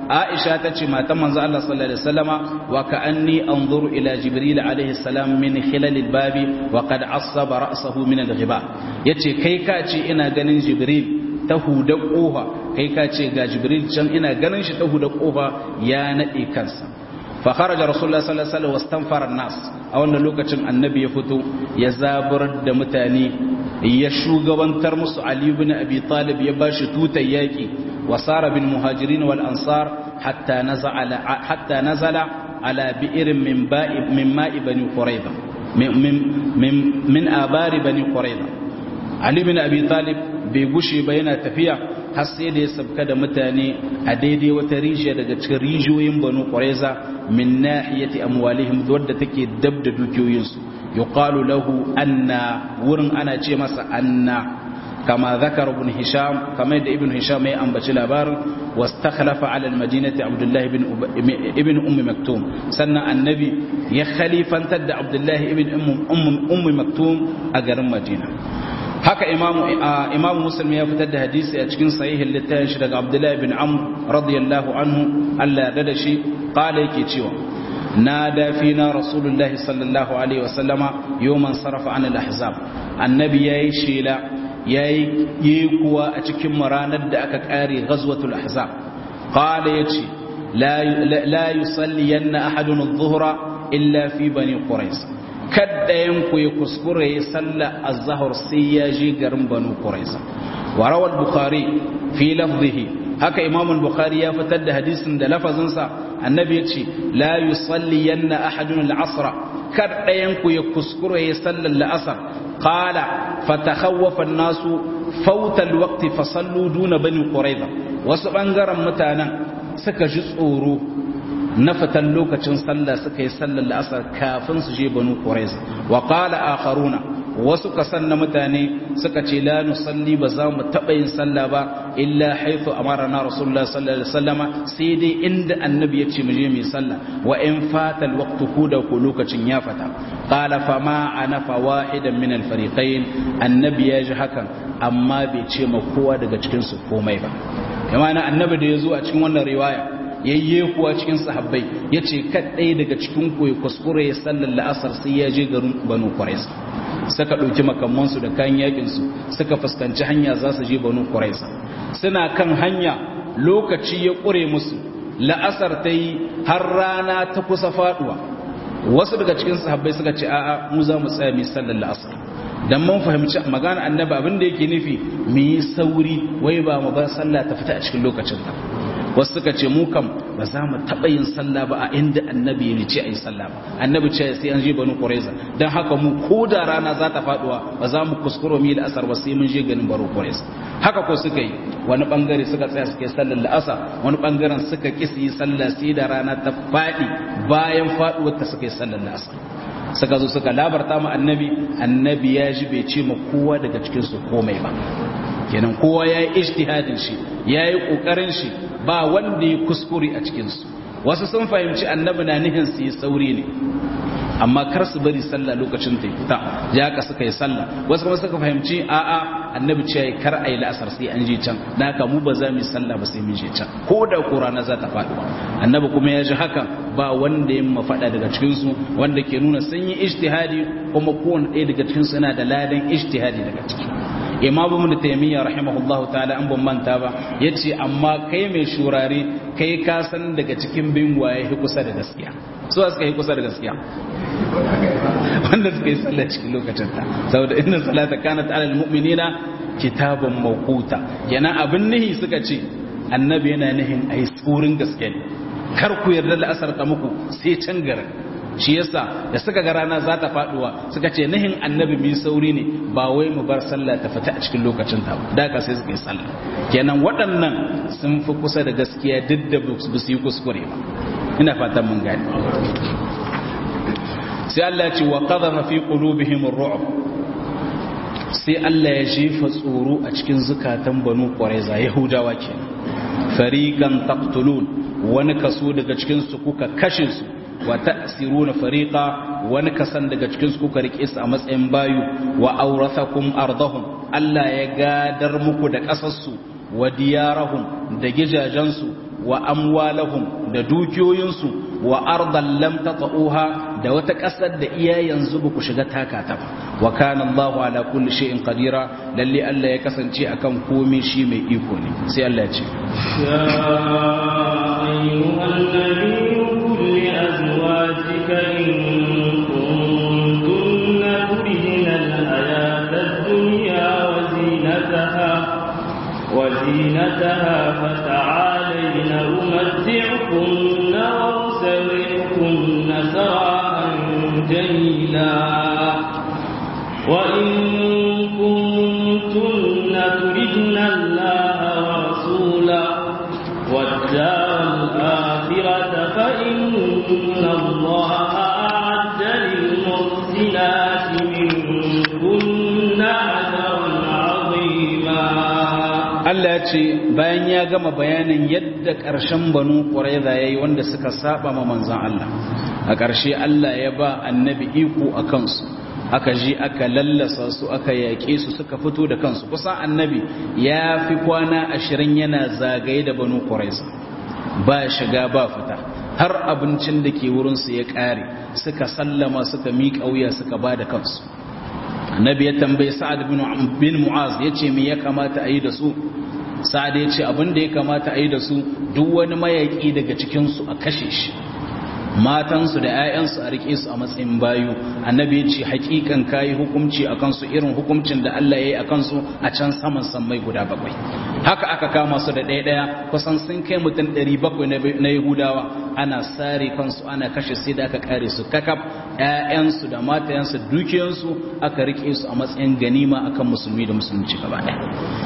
aisha ta ce matan manzo Allah sallallahu alaihi wasallama wa ka'anni anzuru ila jibril alaihi salam min khilal babi wa qad asaba ra'sahu min al-ghiba yace kai ka ce ina ganin jibril ta huda kofa kai ka ce ga jibril can ina ganin shi ta huda kofa ya nade kansa fa kharaja rasulullah sallallahu alaihi wasallam wastanfara an-nas a wannan lokacin annabi ya fito ya zabar da mutane ya shugabantar musu ali ibn abi talib ya bashi tutar yaki wasara bil muhajirin wal ansar hatta nazala hatta nazala ala bi'rin min ba'i min ma'i bani quraiza min min min abari bani quraiza ali ibn abi talib bai gushe ba yana tafiya har sai da ya sabka da mutane a daidai wata rijiya daga cikin rijiyoyin banu quraiza min nahiyati amwalihim wadda take dab da dukiyoyinsu yuqalu lahu anna wurin ana ce masa anna kama zakar ibn hisham kama da ibn hisham ya ambaci labarin wastakhlafa ala almadinati abdullah ibn ibn ummi maktum sannan annabi ya khalifantar da abdullah ibn ummi maktum a garin madina haka imamu imamu muslim ya fitar da hadisi a cikin sahihin littafin shi daga abdullahi bin amr radiyallahu anhu Allah ya da shi qala yake cewa nada fina rasulullahi sallallahu alaihi wasallama yawman sarafa an al-ahzab annabi yayi shela yayi yi kuwa a cikin ranar da aka kare ghazwatul ahzab qala yace la la yusalliyanna ahadun adh-dhuhra illa fi bani quraish kaddayan ku ya kuskure ya salla az-zuhr sai ya je garin banu quraish wa rawal bukhari fi lafzihi haka imam al-bukhari ya fitar da hadisin da lafazinsa annabi ya ce la yusalliyanna ahadun al-asr kaddayan ku ya kuskure ya salla al-asr qala fatakhawwafa an-nasu fawta al-waqt fa sallu duna bani quraish wasu bangaren mutanen suka ji tsoro na fitan lokacin sallah suka yi sallar la'asar kafin su je banu quraiza wa qala akharuna wasu kasan na mutane suka ce la nusalli ba za mu taba yin sallah ba illa haythu amarna rasulullah sallallahu alaihi wasallama sai dai inda annabi ya ce mu je mu yi sallah wa in fata alwaqtu kuda ko lokacin ya fata qala fa ma ana fa wahidan min alfariqain annabi ya ji hakan amma bai ce ma kowa daga cikin su komai ba kamar annabi da ya zo a cikin wannan riwaya yayye kuwa cikin sahabbai ya ce kaɗai daga cikin koyi kuskure ya sallar la'asar sai ya je garin banu kwaraisa suka ɗauki makamansu da kayan yakinsu suka fuskanci hanya za su je banu kwaraisa suna kan hanya lokaci ya ƙure musu la'asar ta yi har rana ta kusa faɗuwa wasu daga cikin sahabbai suka ce a'a mu za mu tsaya mai sallar la'asar dan mun fahimci magana annabi abin da yake nufi mu yi sauri wai ba mu bar sallah ta fita a cikin lokacin ta wasu suka ce mu kam ba za mu taɓa yin sallah ba a inda annabi ya ce a yi sallah ba annabi ce sai an je banu quraiza dan haka mu ko da rana za ta faduwa ba za mu kuskuro mu yi la'asar ba sai mun je ganin banu quraiza haka ko suka yi wani bangare suka tsaya suka yi sallar la'asar wani bangaren suka ki su yi sallah sai da rana ta faɗi bayan faduwar ta suka yi sallar la'asar suka zo suka labarta mu annabi annabi ya ji bai ce ma kowa daga cikin su komai ba kenan kowa ya yi ijtihadin shi ya yi ƙoƙarin shi ba wanda ya kuskure a cikinsu wasu sun fahimci annabi na nihin su yi sauri ne amma kar su bari sallah lokacin ta fita ya ka suka yi sallah wasu kuma suka fahimci a'a annabi ce ya kar a yi la'asar sai an je can da haka mu ba za mu yi sallah ba sai mun je can ko da ko rana za ta faɗi annabi kuma ya ji hakan ba wanda ya mafaɗa daga cikinsu wanda ke nuna sun yi ijtihadi kuma kowane ɗaya daga cikinsu yana da ladan ijtihadi daga ciki imam ibn taymiya rahimahullahu ta'ala an ban manta ba yace amma kai mai shurare kai ka san daga cikin bin waye kusa da gaskiya so suka yi kusa da gaskiya wanda suka yi sallah cikin lokacin ta saboda inna salata kanat alal mu'minina kitaban mawquta yana abin nihi suka ce annabi yana nihin ai tsurin gaske ne kar ku yarda da asar ta muku sai can garin shi yasa da suka ga rana za ta faduwa suka ce nihin annabi mai sauri ne ba wai mu bar sallah ta fita a cikin lokacin ta da ka sai suka yi sallah kenan waɗannan sun fi kusa da gaskiya duk da ba su yi kuskure ba ina fatan mun gane sai Allah ya ce wa qadara fi qulubihim ar-ru'b sai Allah ya jefa tsoro a cikin zukatan banu qurayza yahudawa kenan fariqan taqtulun wani kaso daga cikin su kuka kashe su wa ta'siruna fariqa wani kasan daga cikin su kuka rike su a matsayin bayu wa awrathakum ardahum Allah ya gadar muku da kasar su wa diyarahum da gijajen su wa amwalahum da dukiyoyinsu wa ardan lam tata'uha da wata ƙasar da iya yanzu ba ku shiga taka ta ba wa kana Allahu ala kulli shay'in qadira lalle Allah ya kasance akan komai shi mai iko ne sai Allah ya ce يا أيها النبي قل لأزواجك إن كنتن تردن الحياة الدنيا وزينتها وزينتها فتعالين أمتعكن وأسرحكن سراحا جميلا وإن كنتن تردن الله ورسوله والدار الآخرة فإن الله أعد للمحسنات منكن أجرا عظيما Allah ya ce bayan ya gama bayanin yadda ƙarshen banu ƙwaraiza ya yi wanda suka saba ma manzan Allah a ƙarshe Allah ya ba annabi iko a kansu aka ji aka lallasa su aka yaƙe su suka fito da kansu kusan annabi ya fi kwana ashirin yana zagaye da banu ƙwaraiza ba shiga ba fita har abincin da ke wurinsu ya ƙare suka sallama suka miƙa wuya suka ba da kansu annabi ya tambayi sa'ad bin mu'az ya ce me ya kamata a yi da su sa'ad ya ce abin da ya kamata a yi da su duk wani mayaƙi daga cikinsu a kashe shi matansu da 'ya'yansu a rike su a matsayin bayu annabi ya ce hakikan kayi hukunci a kansu irin hukuncin da Allah ya yi a kansu a can saman sammai guda bakwai haka aka kama su da ɗaya ɗaya kusan sun kai mutum ɗari bakwai na yahudawa ana sare kansu ana kashe sai da aka kare su kakaf 'ya'yansu da matayansu dukiyansu aka rike su a matsayin ganima akan musulmi da musulunci gaba ɗaya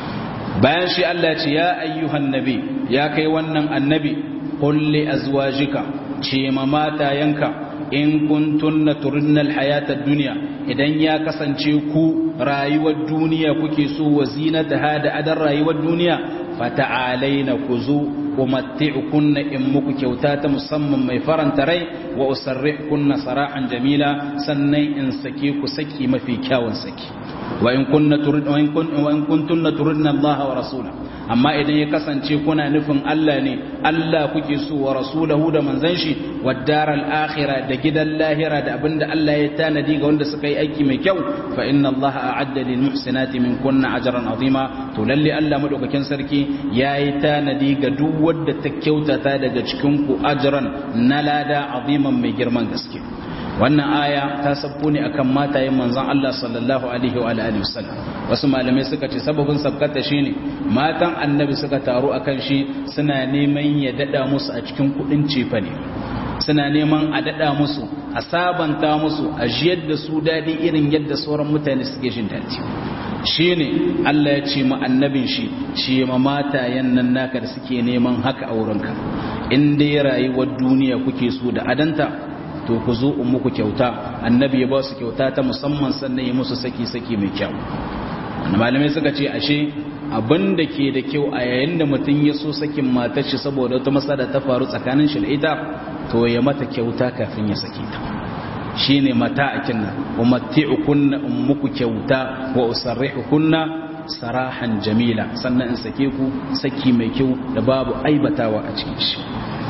bayan shi Allah ce ya ayyuhan nabi ya kai wannan annabi kulli azwajika ce ma matayanka in kuntunna turidnal hayatad dunya idan ya kasance ku rayuwar duniya kuke so wa zinataha da adan rayuwar duniya fata'alaina kuzu umatti'ukunna in muku kyauta ta musamman mai faranta rai wa usarrihkunna sarahan jamila sannan in sake ku saki mafi kyawun saki wa in kunna turid wa in kuntunna turidna Allah wa rasulahu amma idan ya kasance kuna nufin Allah ne Allah kuke so wa rasulahu da manzon shi wa daral akhirah da gidan lahira da abinda Allah ya tanadi ga wanda suka yi aiki mai kyau fa inna Allah a'adda lil muhsinati min kunna ajran azima to lalle Allah madaukakin sarki yayi tanadi ga duk wanda ta kyautata daga cikin ku ajran na lada aziman mai girman gaske wannan aya ta sabko ne akan matayen manzon Allah sallallahu alaihi wa alihi wasallam wasu malamai suka ce sababin sabkata shine matan annabi suka taru akan shi suna neman ya dada musu a cikin kudin cefa ne suna neman a dada musu a sabanta musu a jiyar da su dadi irin yadda sauran mutane suke jin dadi shine Allah ya ce ma annabin shi ce ma matayen nan naka da suke neman haka a wurinka in dai rayuwar duniya kuke so da adanta to ku zo in muku kyauta annabi ya ba su kyauta ta musamman sannan ya musu saki-saki mai kyau wani malamai suka ce ashe abin da ke da kyau a yayin da mutum ya so sakin matar shi saboda wata masada ta faru tsakanin shi da ita to ya mata kyauta kafin ya sake ta shine mata a kinna wa matti'ukunna in muku kyauta wa usarrihukunna sarahan jamila sannan in sake ku saki mai kyau da babu aibatawa a cikin shi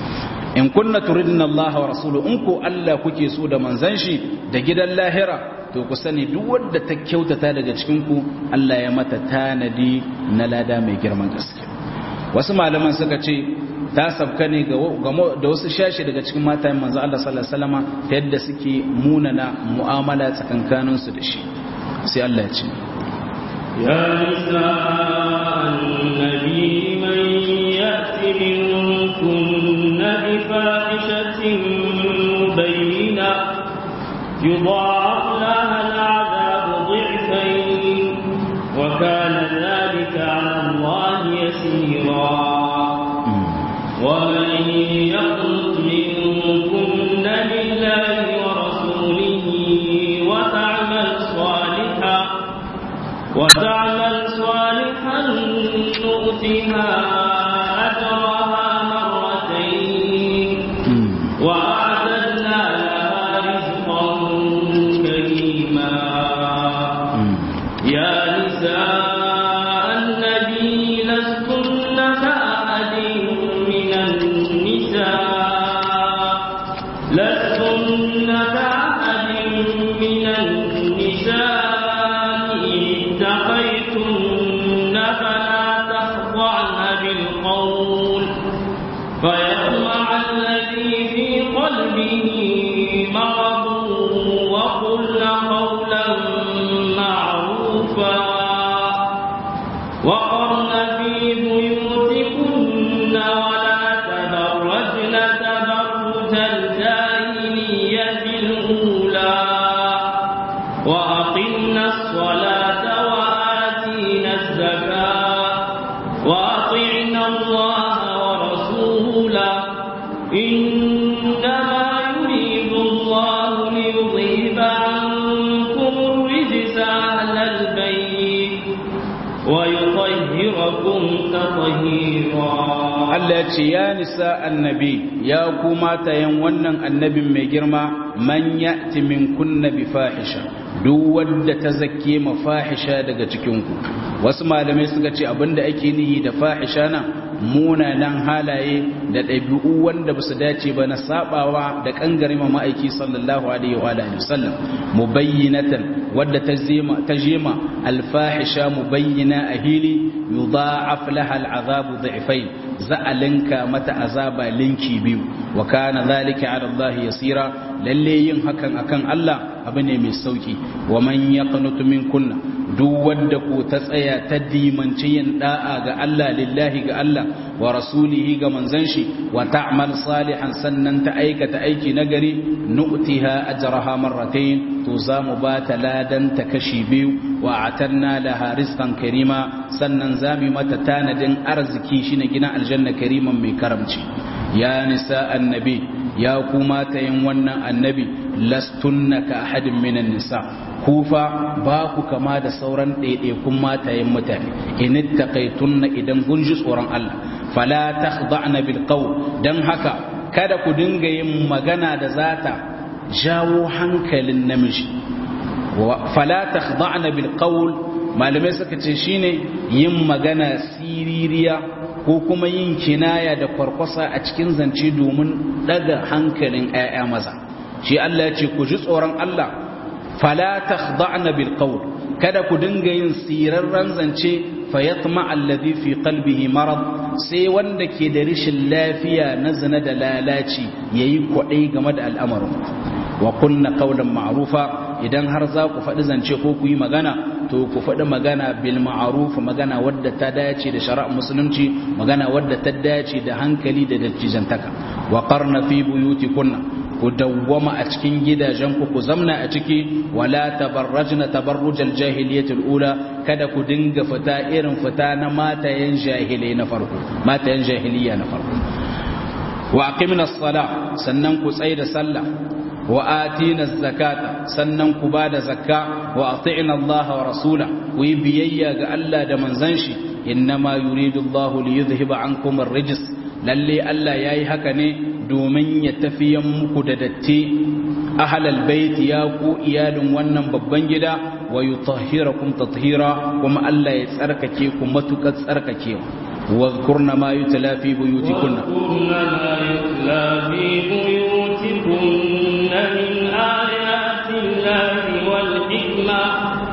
in kunna turidna Allah wa rasulu in ko Allah kuke so da manzan shi da gidan lahira to ku sani duk wanda ta kyautata daga cikin ku Allah ya mata tanadi na lada mai girman gaske wasu malaman suka ce ta sabka ne ga da wasu shashi daga cikin matayen manzo Allah sallallahu alaihi wasallam ta yadda suke munana mu'amala tsakankanin su da shi sai Allah ya ce يا نساء النبي من يأت منكن بفاحشة مبينة يضاعف لها العذاب ضعفين وكان ذلك على الله يسيرا ومن يقنط منكن لله ورسوله وتعمل صالحا وتعمل صالحا نؤتها أجرها مرتين وأعتدنا لها رزقا قلبه مرض وقلن قولا معروفا وقرن في بيوتكن ولا تبرجن تبرج الجاهلية الأولى وأقمنا الصلاة وآتينا الزكاة وأطعنا الله ورسوله إنما يريد الله ليذهب عنكم الرجس أهل البيت ويطهركم تطهيرا Allah ya ce ya nisa annabi ya ku matayen wannan annabin mai girma man ya'ti min kunna bi fahisha duk wanda ta zakke ma fahisha daga cikin ku wasu malamai suka ce abinda ake nihi da fahisha na munanan halaye da ɗabi'u wanda ba su dace ba na sabawa da kangare ma ma'aiki sallallahu alaihi wa alihi wasallam mubayyinatan wadda ta zema ta jema alfahisha mubayyina ahili yudha'af laha al'azabu dhi'fayn za'alinka mata azaba linki biyu wa kana dhalika 'ala Allah yasira lalle yin hakan akan Allah abu ne mai sauki wa man yaqnutu minkunna duk wanda ko ta tsaya ta dimanci yin da'a ga Allah lillahi ga Allah wa rasulihi ga manzon shi wa ta'mal salihan sannan ta aikata aiki nagari nu'tiha ajraha marratayn to za mu ba ta ladan ta kashi biyu wa atanna laha rizqan karima sannan za mu mata tanadin arziki shine gina aljanna kariman mai karamci ya nisa annabi ya kuma ta yin wannan annabi lastunna ka ahadin minan nisa kufa ba ku kama da sauran ɗaiɗaikun matayen mutane in taqaitunna idan kun ji tsoron Allah fala takhda'na bil qawl dan haka kada ku dinga yin magana da zata jawo hankalin namiji fala takhda'na bil qawl malamai suka ce shine yin magana siririya ko kuma yin kinaya da kwarkwasa a cikin zance domin daga hankalin 'ya'ya maza shi Allah ya ce ku ji tsoron Allah fala takhda'na bil qawl kada ku dinga yin sirarran zance fayatma alladhi fi qalbihi marad sai wanda ke da rishin lafiya na zina da lalaci yayi kwadai game da al'amarin wa kunna qawlan ma'rufa idan har za ku faɗi zance ko ku yi magana to ku faɗi magana bil ma'ruf magana wadda ta dace da shari'ar musulunci magana wadda ta dace da hankali da dattijantaka wa qarna fi buyutikunna ku dawwama a cikin gidajenku ku zamna a ciki wala tabarrajna tabarrujal jahiliyatul ula kada ku dinga fita irin fita na matayen jahilai na farko matayen jahiliya na farko wa aqimna as-sala sannan ku tsaya da sallah wa atina az-zakata sannan ku bada zakka wa ati'na Allah wa rasula ku yi biyayya ga Allah da manzon shi innama yuridu Allah li yudhhiba ankum ar-rijs lalle Allah yayi haka ne domin ya tafiyan muku da datti ahlal bait ya ku iyalin wannan babban gida wa yutahhirakum tathira kuma Allah ya tsarkake ku matukar tsarkakewa واذكرن ما يتلى في بيوتكن واذكرن ما يتلى في بيوتكن من آيات الله والحكمة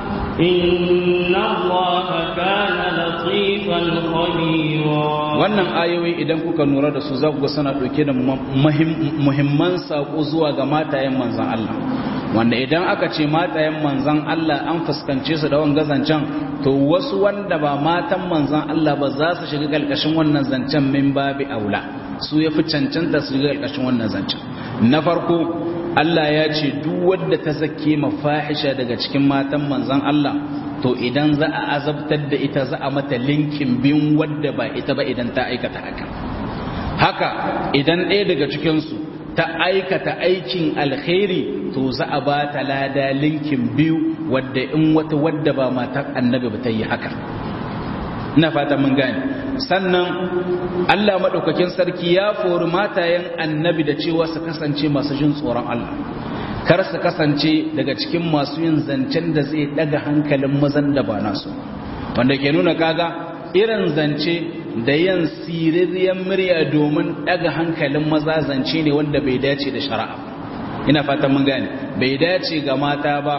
إن الله كان لطيفا خبيرا wannan ayoyi idan kuka nura da su za ku ga suna ɗauke da muhimman saƙo zuwa ga matayen manzan Allah wanda idan aka ce matayen manzan Allah an fuskance su da wanga zancen to wasu wanda ba matan manzan Allah ba za su shiga ƙarƙashin wannan zancen min babi aula su ya fi cancanta su shiga ƙarƙashin wannan zancen na farko Allah ya ce duk wadda ta zake mafahisha daga cikin matan manzan Allah to idan za a azabtar da ita za a mata linkin biyun wadda ba ita ba idan ta aikata haka haka idan ɗaya daga cikinsu ta aikata aikin alkhairi to za a ba ta lada linkin biyu wadda in wata wadda ba matar annabi ba ta yi haka ina fata mun gane sannan Allah maɗaukakin sarki ya fori matayen annabi da cewa su kasance masu jin tsoron Allah kar su kasance daga cikin masu yin zancen da zai daga hankalin mazan da ba nasu wanda ke nuna kaga irin zance da yin siririyar murya domin daga hankalin maza zance ne wanda bai dace da shari'a ina fatan mun gane bai dace ga mata ba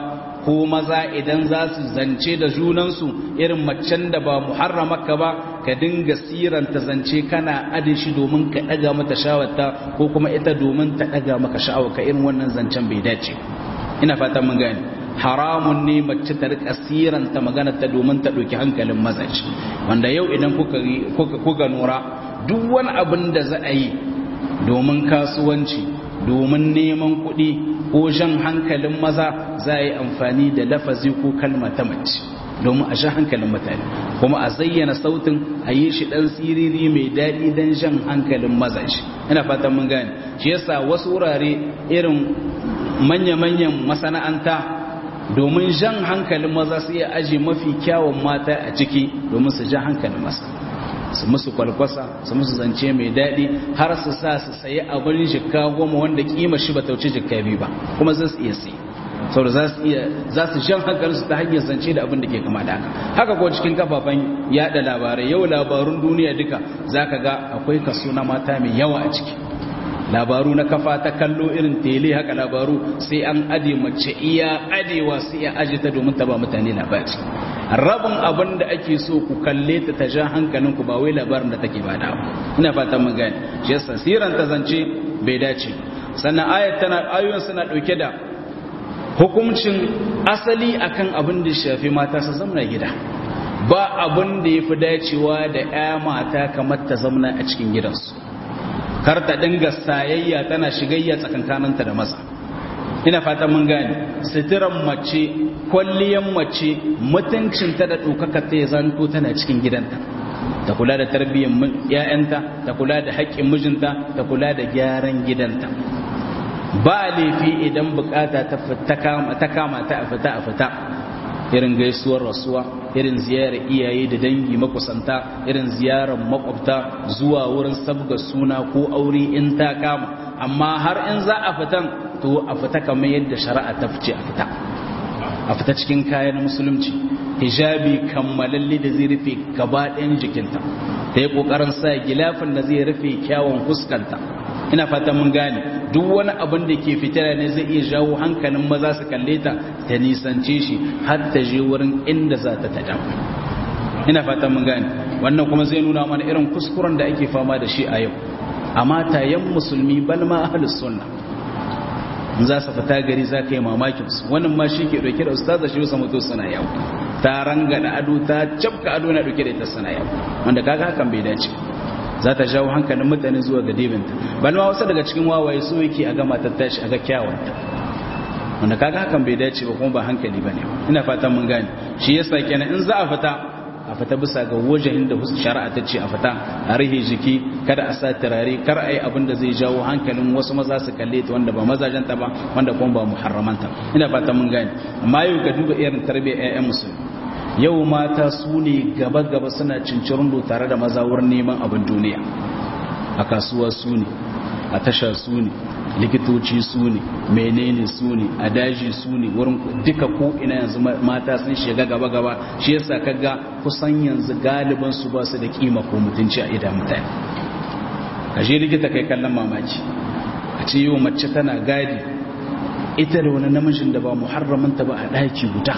ko maza idan za su zance da junansu irin macen da ba muharramaka ba ka dinga siranta zance kana adin shi domin ka daga mata shawarta ko kuma ita domin ta daga maka sha'awarka irin wannan zancen bai dace ina fatan mun gane haramun ne mace ta rika siranta magana ta domin ta ɗauki hankalin mazaje wanda yau idan kuka kuka nura duk wani abin da za a yi domin kasuwanci domin neman kuɗi ko jan hankalin maza za a yi amfani da lafazi ko kalma ta mace domin a jan hankalin mutane kuma a zayyana sautin a yi shi ɗan siriri mai daɗi don jan hankalin mazaje ina fatan mun gane shi yasa wasu wurare irin manya-manyan masana'anta domin jan hankalin maza su iya aji mafi kyawun mata a ciki domin su jan hankalin masa su musu kwalkwasa su musu zance mai daɗi har su sa su sayi abin jikka goma wanda kima shi ba tauci jikka biyu ba kuma za su iya sai saboda za su iya za su jan hankalin su ta hanyar zance da abin da ke kama da haka haka ko cikin kafafen yada labarai yau labarun duniya duka zaka ga akwai kaso na mata mai yawa a ciki labaru na kafa ta kallo irin tele haka labaru sai an ade mace iya adewa sai ya aje ta domin ta ba mutane labari rabin abin da ake so ku kalle ta ta ja hankalin ku ba wai labarin da take bada ba ina fatan mun gane shi yasa siran ta zance bai dace sannan ayat tana ayoyin suna dauke da hukuncin asali akan abin da shafi mata su zamna gida ba abin da yafi dacewa da ƴa mata kamar ta zamna a cikin gidansu kar ta dinga sayayya tana shigayya tsakankaninta da maza ina fata mun gane sitiran mace kwalliyan mace mutuncinta da ɗaukaka ta zanto tana cikin gidanta ta kula da tarbiyyar ‘ya'yanta ta kula da haƙƙin mijinta ta kula da gyaran gidanta ba laifi idan bukata ta kama ta a fita a fita irin gaisuwar rasuwa irin ziyarar iyaye da dangi makusanta irin ziyarar makwabta zuwa wurin sabga suna ko aure in ta kama amma har in za a fitan to a fita kamar yadda shari'a ta fice a fita a fita cikin kayan musulunci hijabi kammalalle da zai rufe gaba ɗayan jikinta ta yi ƙoƙarin sa gilafin da zai rufe kyawun fuskanta ina fatan mun gane duk wani abin da ke fitara ne zai iya jawo hankalin maza su kalle ta ta nisance shi har ta je wurin inda za ta tada ina fatan mun gane wannan kuma zai nuna mana irin kuskuren da ake fama da shi a yau amma tayan musulmi bal ma ahlus sunna in za su fita gari za ka yi mamakin su wannan ma shi ke dauke da ustaza shi wasu mutu suna yau ta rangada ado ta cabka ado na dauke da ita suna yau wanda kaga hakan bai dace za ta jawo hankalin mutane zuwa ga dibinta bal ma wasu daga cikin wawaye su yake a gama ta tashi a ga kyawunta wanda kaga hakan bai dace ba kuma ba hankali bane ina fatan mun gane shi yasa kenan in za a fita a fita bisa ga wajahin da shari'a ta ce a fita a rihe jiki kada a sa turare kar a yi abin da zai jawo hankalin wasu maza su kalle ta wanda ba mazajenta ba wanda kuma ba muharramanta ina fatan mun gane amma yau ka duba irin tarbiyyar 'ya'yan musulmi yau mata su ne gaba-gaba suna cincirin tare da maza wurin neman abin duniya a kasuwa su ne a tasha su ne likitoci su ne menene su ne a daji su ne wurin duka ko ina yanzu mata sun shiga gaba-gaba shi yasa kaga kusan yanzu galiban su ba su da kima ko mutunci a idan mutane ka je likita kai kallon mamaki a ce yau mace tana gadi ita da wani namijin da ba muharramanta ba a ɗaki guda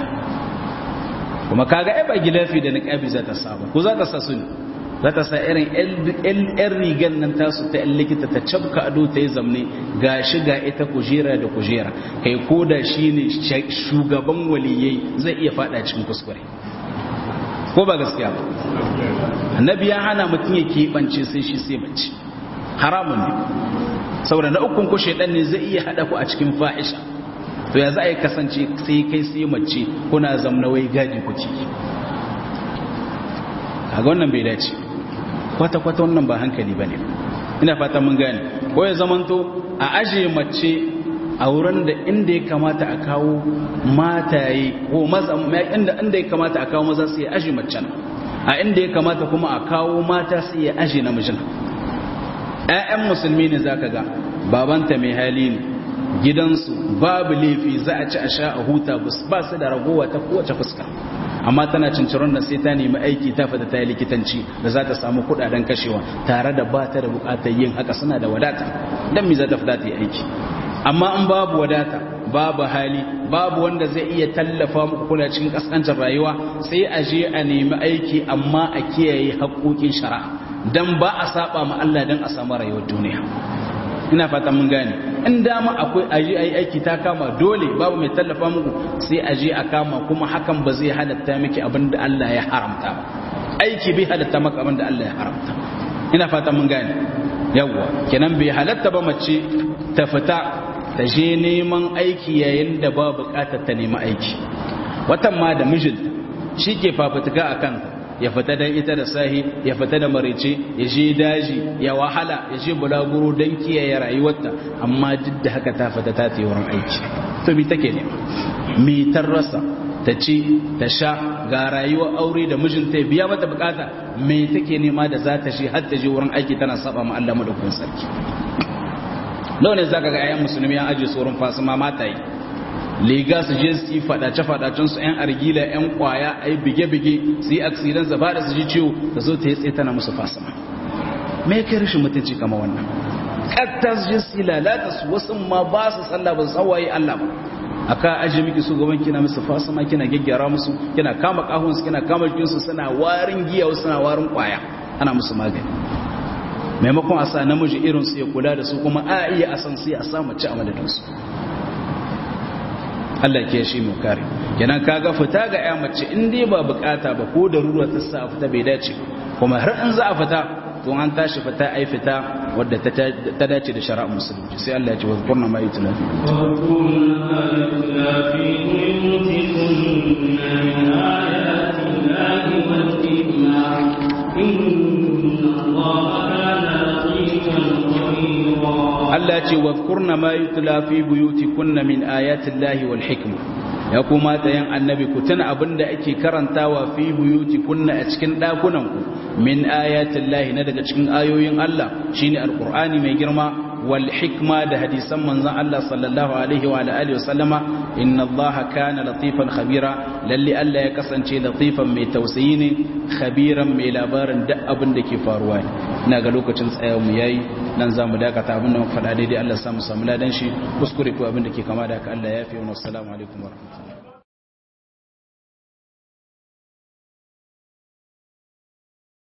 kuma kaga ai ba gilafi da niqabi za ta saba ko za ta sa su ne za ta sa irin yan rigan nan tasu ta yan likita ta cabka ado ta yi zamne ga shi ga ita kujera da kujera kai ko da shi ne shugaban waliyai zai iya fada cikin kuskure ko ba gaskiya ba annabi ya hana mutum ya keɓance sai shi sai mace haramun ne saboda na ukun ko shaidan ne zai iya haɗa ku a cikin fahisha to ya za a yi kasance sai kai sai mace kuna zamna wai gadi kuke kaga wannan bai dace kwata-kwata wannan ba hankali ba ne ina fata mun gane ko ya zamanto a aje mace a wurin da inda ya kamata a kawo mataye ko maza inda inda ya kamata a kawo maza sai ya aje macen a inda ya kamata kuma a kawo mata sai ya aje namijin ƴaƴan musulmi ne zaka ga babanta mai hali ne gidansu babu laifi za a ci a sha a huta ba su da ragowa ta kowace fuska amma tana cinciron da sai ta nemi aiki ta fata ta yi likitanci da za ta samu kudaden kashewa tare da ba ta da bukatar yin haka suna da wadata don mi za ta fita ta yi aiki amma in babu wadata babu hali babu wanda zai iya tallafa muku kula cikin kaskancin rayuwa sai a je a nemi aiki amma a kiyaye haƙoƙin shari'a dan ba a saba ma Allah dan a samu rayuwar duniya ina fata mun gane in dama akwai aje ayi aiki ta kama dole babu mai tallafa muku sai aje a kama kuma hakan ba zai halatta miki abin da Allah ya haramta ba aiki bai halatta maka abin da Allah ya haramta ina fata mun gane yawwa kenan bai halatta ba mace ta fita ta je neman aiki yayin da ba bukatar ta nemi aiki watan ma da mijinta shi ke fafutuka a kan ya fita don ita da sahi ya fita da marice ya je daji ya wahala ya je bulaguro don kiyaye rayuwarta amma duk da haka ta fita ta ta wurin aiki to mi take ne mi rasa ta ci ta sha ga rayuwar aure da mijinta ya biya mata bukata me take nema da za ta shi har ta je wurin aiki tana saba ma Allah madaukakin sarki nawa ne zaka ga ayyan musulmi an aje tsoron fasima mata yi liga su je su yi fadace fadacen su yan argila yan kwaya ai bige bige su yi accident za da su ji ciwo ta zo ta yi tsaye tana musu fasima me kai rashin mutunci kama wannan katta su je su yi lalata su wasu ma ba su sallah ba su tsawaye Allah ba aka aje miki su gaban kina musu fasima kina gyaggyara musu kina kama kahun su kina kama jikin su suna warin giya wasu suna warin kwaya ana musu magani maimakon a sa namiji irin su ya kula da su kuma a iya a san sai a samu ci a madadin su Allah ke shi mu kare kenan kaga fita ga ya mace in dai ba bukata ba ko da ruwa ta sa fita bai dace kuma har in za a fita to an tashi fita ai fita wadda ta dace da shari'ar musulunci sai Allah ya ce wazkurna ma yutla fi Allah ce wazkurna ma yutla fi buyutikunna min ayati Allahi wal hikma ya kuma tayan annabi ku tuna abinda ake karantawa fi buyutikunna a cikin dakunan ku min ayati Allahi na daga cikin ayoyin Allah shine alqur'ani mai girma wal hikma da hadisan manzon Allah sallallahu alaihi wa alihi wasallama inna Allah kana latifan khabira lalle Allah ya kasance latifan mai tausayi ne khabiran mai labarin duk abin da ke faruwa ne ina ga lokacin tsayawar mu yayi nan zamu dakata abin da muka faɗa daidai Allah ya samu samu ladan shi kuskure ko abin da ke kama da haka Allah ya fi wa assalamu alaikum wa rahmatullahi